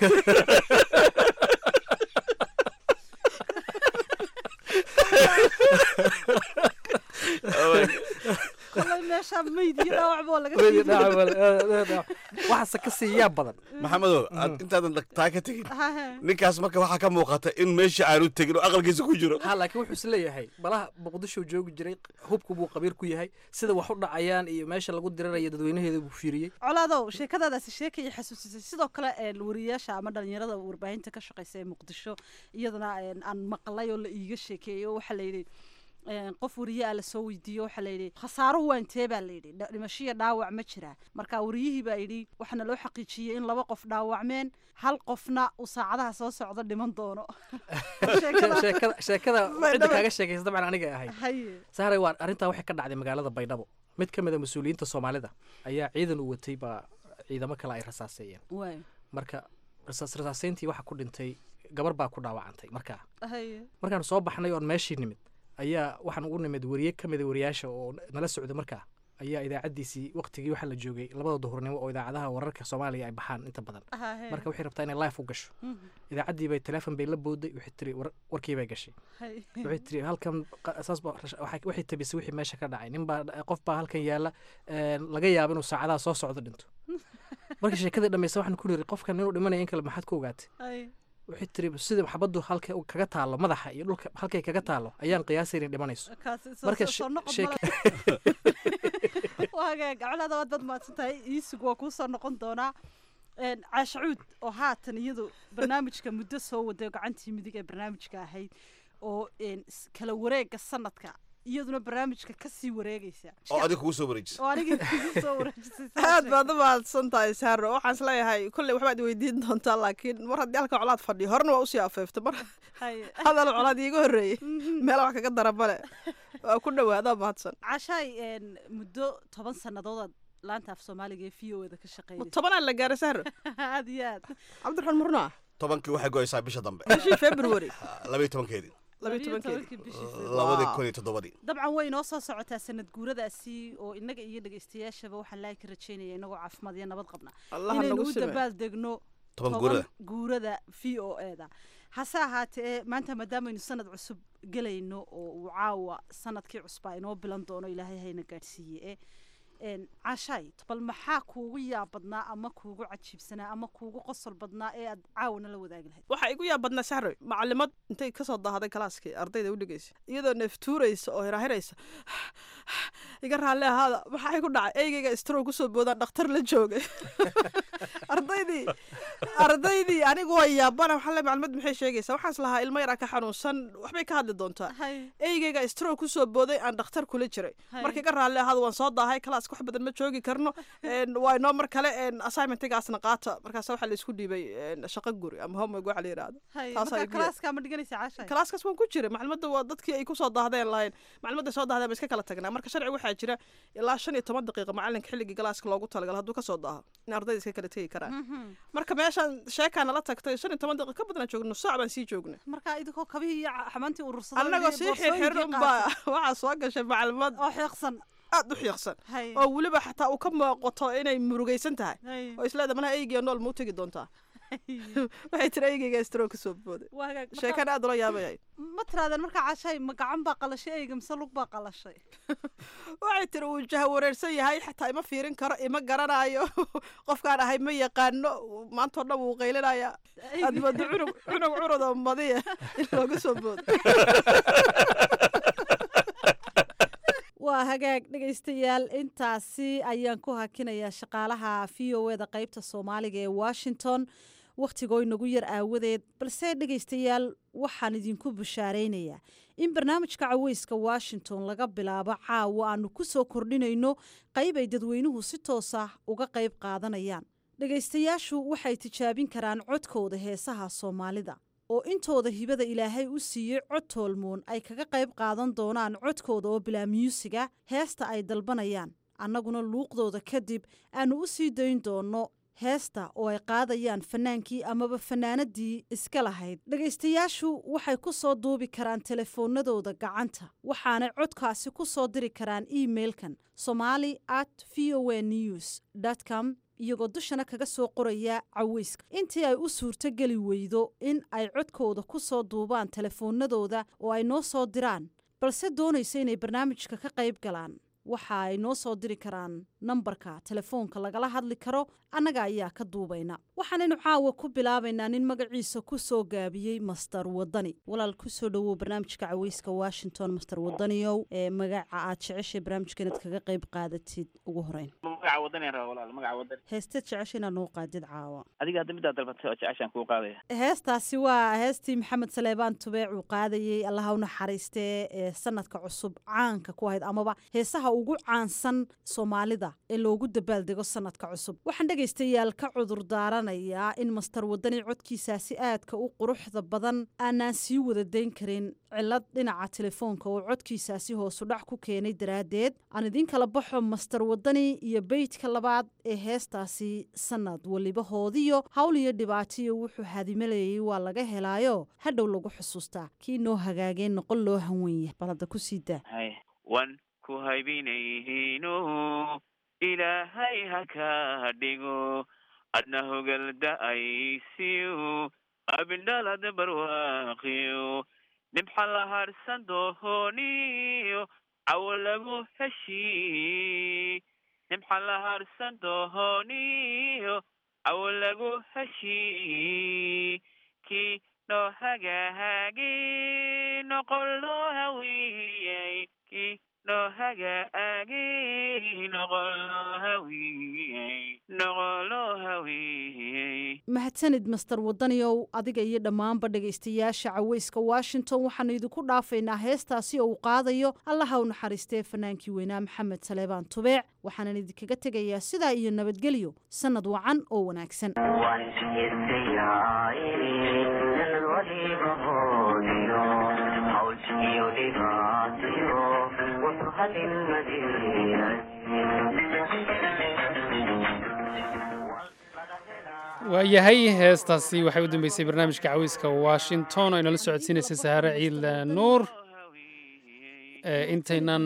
kolay meeshaa meyd iyo dhaawac boo laga Meyd iyo fiiriyo. dhaawac baa la- dhaawac. waxaase ka sii yaab badan maxamedow aad intaadan dhagtaa ka tegin Ahe. ninkaas marka waxaa ka muuqata in meesha aanu tegin oo aqalkiisa ku jiro ha laakiin wuxuu isleeyahay balaha muqdisho joogi jiray hubku buu qabiir ku yahay sida wax u dhacayaan iyo meesha lagu diranayo dadweynaheeda buu fiiriyey colaadow sheekadaadaasi sheekayay xasuusisay sidoo kale een, wariyaasha ama dhalinyarada warbaahinta ka shaqeysa ee muqdisho iyadana een, aan maqlay oo la iiga sheekeeyey oo waxaa layidhi een, qof wariye ah lasoo weydiiyo waxaa layidhi khasaaruhu waa intee baa layidhi dha- dhimashiya dhaawac ma jiraa marka wariyihii baa yidhi waxaana loo xaqiijiyey in laba qof dhaawacmeen hal qofna uu saacadaha soo socda dhiman doono Sheekada- sheekada sheekada cidda Baydhabo. kaaga sheekaysa dabcan aniga ahayd Haye. sahray waa arrintaa waxay ka dhacday magaalada baydhabo mid ka mid a mas-uuliyiinta soomaalida ayaa ciidan u watay baa ciidamo kale ay rasaaseeyeen Waay. marka rasaas rasaaseyntii waxaa ku dhintay gabar baa ku dhaawacantay markaa Haye. markaan soo baxnay oon meeshii nimid ayaa waxaan ugu nimid wariye ka mida wariyaasha oo nala socda markaa ayaa idaacaddiisii waqtigii waxaa la joogay labada duhurnimo oo idaacadaha wararka soomaaliya ay baxaan inta badan Ahe. marka waxay rabtaa inay life u gasho Mhm. idaacaddii bay teleefon bay la booday waxay tiri war- warkii bay gashay Haye. waxay tiri halkan qa- saas baa rash- waxay waxay tabisay wixii meesha ka dhacay nin baa qof baa halkan yaala een, laga yaabo inuu saacadaha soo socdo dhinto marka sheekadii dhammaysa waxaan ku niri qofkan inuu dhimanaya in kale maxaad ku ogaatay Haye. waxay tiri sida xabaddu halka uu kaga taalo madaxa iyo dhulka halkay kaga taalo ayaan qiyaasay inay dhimanayso Kaasi soo- marka soo- she- soo noqod sheeka- waa hagaag colaada waad bad mahadsan tahay iisug waa kuu soo noqon doonaa Een, caasha cuud oo haatan iyadu barnaamijka muddo soo waday oo gacantii midig ee barnaamijka ahayd oo een, s- kala wareega sanadka iyaduna barnaamijka kasii wareegaysa oo adiga kugu soo wareejisa oo anigii kugu soo wareejisay aad baad u mahadsan tahay saaro waxaan isleeyahay kolley waxbaad weydiin doontaa laakiin mar haddii halka colaad fadhiyo horena waa usii afeefta mar Haye. hadal colaad iiga horreeyey meel wax kaga dara male waa ku dhawaadaa mahadsan cashaay een, muddo toban sanadoodaad laanta af soomaaliga ee v o da ka shaqeynaysa tobanaa la gaaray sahro aad iyo aad cabdiraxmaan murnaa tobankii waxay goysaa bisha dambe bishii february labaiyo tobankeedii labiyo tobankii bishii labadii kun iyo toddobadii dabcan way inoo soo socotaa sanad guuradaasi oo inaga iyo dhegeystayaashaba waxaan laagi ka rajeynaya inagoo caafimaad iyo nabad qabna Allaha inaynu nagu u sime. dabaal degno Toban guurada. guurada v o e da hase ahaatee maanta maadaameynu sanad cusub gelayno oo uu caawa sanadkii cusbaa inoo bilan doono ilaahay hayna gaadhsiiye e een, caashaay bal maxaa kuugu yaab badnaa ama kuugu cajiibsanaa ama kuugu qosol badnaa ee aad caawana la wadaagi lahayd waxaa igu yaab badnaa sahroy macalimad intay kasoo daahaday kalaaskii ardayda u dhegeysa iyadoo neeftuuraysa oo hirahiraysa iga raalli ahaada maxaa igu dhacay eygeyga strow kusoo boodaan dhakhtar la joogay ardaydii ardaydii anigu waa yaabana waxaa le maclimad maxay sheegaysaa waxaas lahaa ilmo yaraa ka xanuunsan waxbay ka hadli doontaa eygeyga stroke kusoo booday aan dhakhtar kula jiray markii ka raalli ahaada waan soo daahay kalaaska wax badan ma joogi karno waa inoo mar kale assignmentigaasna qaata markaas waxaa la isku dhiibay shaqo guri ama homework waxa la yidhaahdo kalaaska ma dhiganaysa caashay kalaaskaas waan ku jiray maclimadda waa dadkii ay kusoo daahdeen lahayn maclimadda soo dahdeen ba iska kala tagnaa marka sharci waxaa jira ilaa shan iyo toban daqiiqa macalinka xilligii galaaska loogu talagalo hadduu kasoo daaho in ardayda iska kala tegi karaan marka meeshaan sheekaa nala tagtay shan iyo toban daqiiqa ka badanaa joogno saac baan sii joognay marka idinkoo kabihii iyo xamaantii urursaday annagoo sii xirxirin baa waxaa soo gashay maclimad oo xiiqsan aad u xiiqsan oo weliba xataa uu ka muuqato inay murugaysan tahay oo isleeda malaha eygiya nool ma u tegi doontaa waxay tiri eygeyga stroke kasoo booday sheekana aad ula yaabayay ma tiraadeen markaa cashay ma gacan baa qalashay eyga mise lug baa qalashay waxay tiri uu jaha wareersan yahay xataa ima fiirin karo ima garanayo qofkaan ahay ma yaqaano maanta oo dhan wuu qaylinaya aad moodo cunug cunug curud oo madiya in looga soo boodo waa hagaag dhegaystayaal intaasi ayaan ku hakinayaa shaqaalaha v o eda qaybta soomaaliga ee washington wakhtigoo inagu yar aawadeed balse dhegaystayaal waxaan idinku bushaaraynayaa in barnaamijka caweyska washington laga bilaabo caawa aanu ku soo kordhinayno qayb ay dadweynuhu si toos ah uga qayb qaadanayaan dhegaystayaashu waxay tijaabin karaan codkooda heesaha soomaalida oo intooda hibada ilaahay u siiyey cod toolmoon ay kaga qayb qaadan doonaan codkooda oo bilaa myuusiga heesta ay dalbanayaan annaguna luuqdooda kadib aanu u sii dayn doonno heesta oo ay qaadayaan fanaankii amaba fanaanadii iska lahayd dhegaystayaashu waxay ku soo duubi karaan telefoonadooda gacanta waxaanay codkaasi ku soo diri karaan imailkan somali at v o a news com iyagoo dushana kaga soo qoraya caweyska intii ay u suurto geli weydo in ay codkooda ku soo duubaan telefoonadooda oo ay noo soo diraan balse doonaysa inay barnaamijka ka qayb galaan waxa ay noo soo diri karaan nambarka telefoonka lagala hadli karo annaga ayaa ka duubayna waxaanaynu caawa ku bilaabaynaa nin magaciisa ku soo gaabiyey master wadani walaal kusoo dhowow barnaamijka caweyska washington master wadaniyow ee magaca aad jeceshay barnaamijka inaad kaga qayb qaadatid ugu horeyn heesteed jecesha inaad noo qaadid caawa adiga hadda midaad dalbatay oo jeceshaan kuu qaadaya heestaasi waa heestii maxamed saleebaan tubeec uu qaadayey allaha u naxariistee ee sanadka cusub caanka ku ahayd amaba heesaha ugu caansan soomaalida ee loogu dabaaldego sanadka cusub waxaan dhegaystayaal ka cudur daaranayaa in master wadani codkiisaasi aadka u quruxda badan aanaan sii wada dayn karin cilad dhinaca telefoonka oo codkiisaasi hoosudhac ku keenay daraaddeed aan idiin kala baxo master wadani iyo beydka labaad ee heestaasi sanad weliba hoodiyo hawl iyo dhibaatiyo wuxuu hadimalayay waa laga helaayo hadhow lagu xusuustaa kii noo hagaageen noqon loo hanwenya balada ku sii daa wan ku haybinayhiino ilaahay ha ka dhigo adna hogal da'aysiyo abindhalad barwaaqiyo dhibxa la harsan dohoniyo cawo lagu heshii dhibxa la harsan dohoniyo cawo lagu heshii kii noo hagaagi noqon loo hawiyey kii noo hagaagi noqon loo hawiyey noqon loo hawiyey mahadsanid master wadaniyow adiga iyo dhammaanba dhegaystayaasha caweyska washington waxaanu idinku dhaafaynaa heestaasi oo uu qaadayo allaha u naxariistee fanaankii weynaa maxamed saleebaan tubeec waxaanan idinkaga tegayaa sidaa iyo nabadgelyo sannad wacan oo wanaagsan waayahay heestaasi waxay u dambeysay barnaamijka caweyska washington oo inala socodsiinaysay sahaare ciid nuur intaynan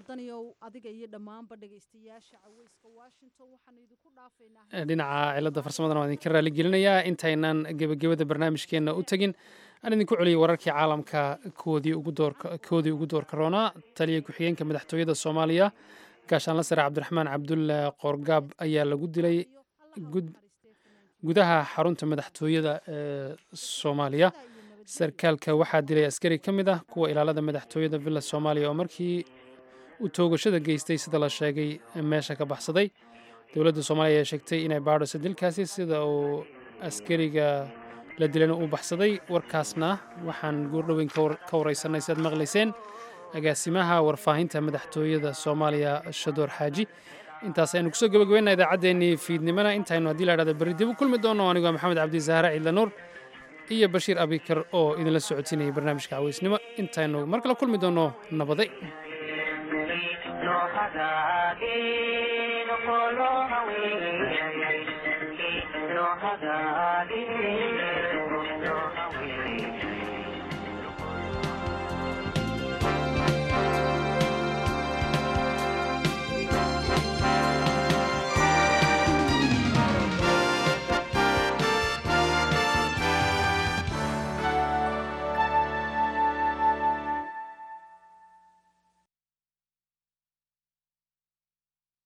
dhinaca cilada farsamadana waan idinka raali gelinayaa intaynan gebagabada barnaamijkeenna u tegin aan idinku celiyay wararkii caalamka koodii ugu doorka roonaa taliya ku-xigeenka madaxtooyada soomaaliya gaashaanla sare cabdiraxmaan cabdulle qorgaab ayaa lagu dilay gudaha xarunta madaxtooyada ee soomaaliya sarkaalka waxaa dilay askari ka mid ah kuwa ilaalada madaxtooyada villa soomaaliya oo markii uu toogashada geystay sida la sheegay meesha ka baxsaday dowladda soomaaliya ayaa sheegtay inay baadhayso dilkaasi sida uu askariga la dilana uu baxsaday warkaasna waxaan guurdhoweyn ka waraysanay si aad maqlayseen agaasimaha warfaahinta madaxtooyada soomaaliya shadoor xaaji intaas aynu kusoo gabagabayna idaacaddeenii fiidnimona intaynu haddii la dhahda berri dib u kulmi doono anigoo maxamed cabdi zahra ciidlanuur iyo bashiir abikar oo idinla socotinayay barnaamijka caweysnimo intaynu mar kale kulmi doono nabaday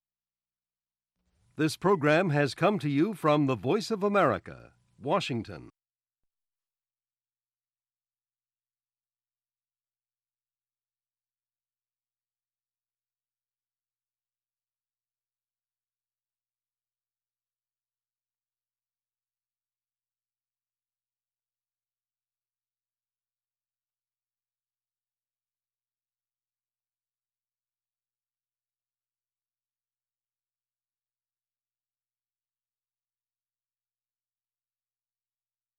This program has come to you from the Voice of America, Washington.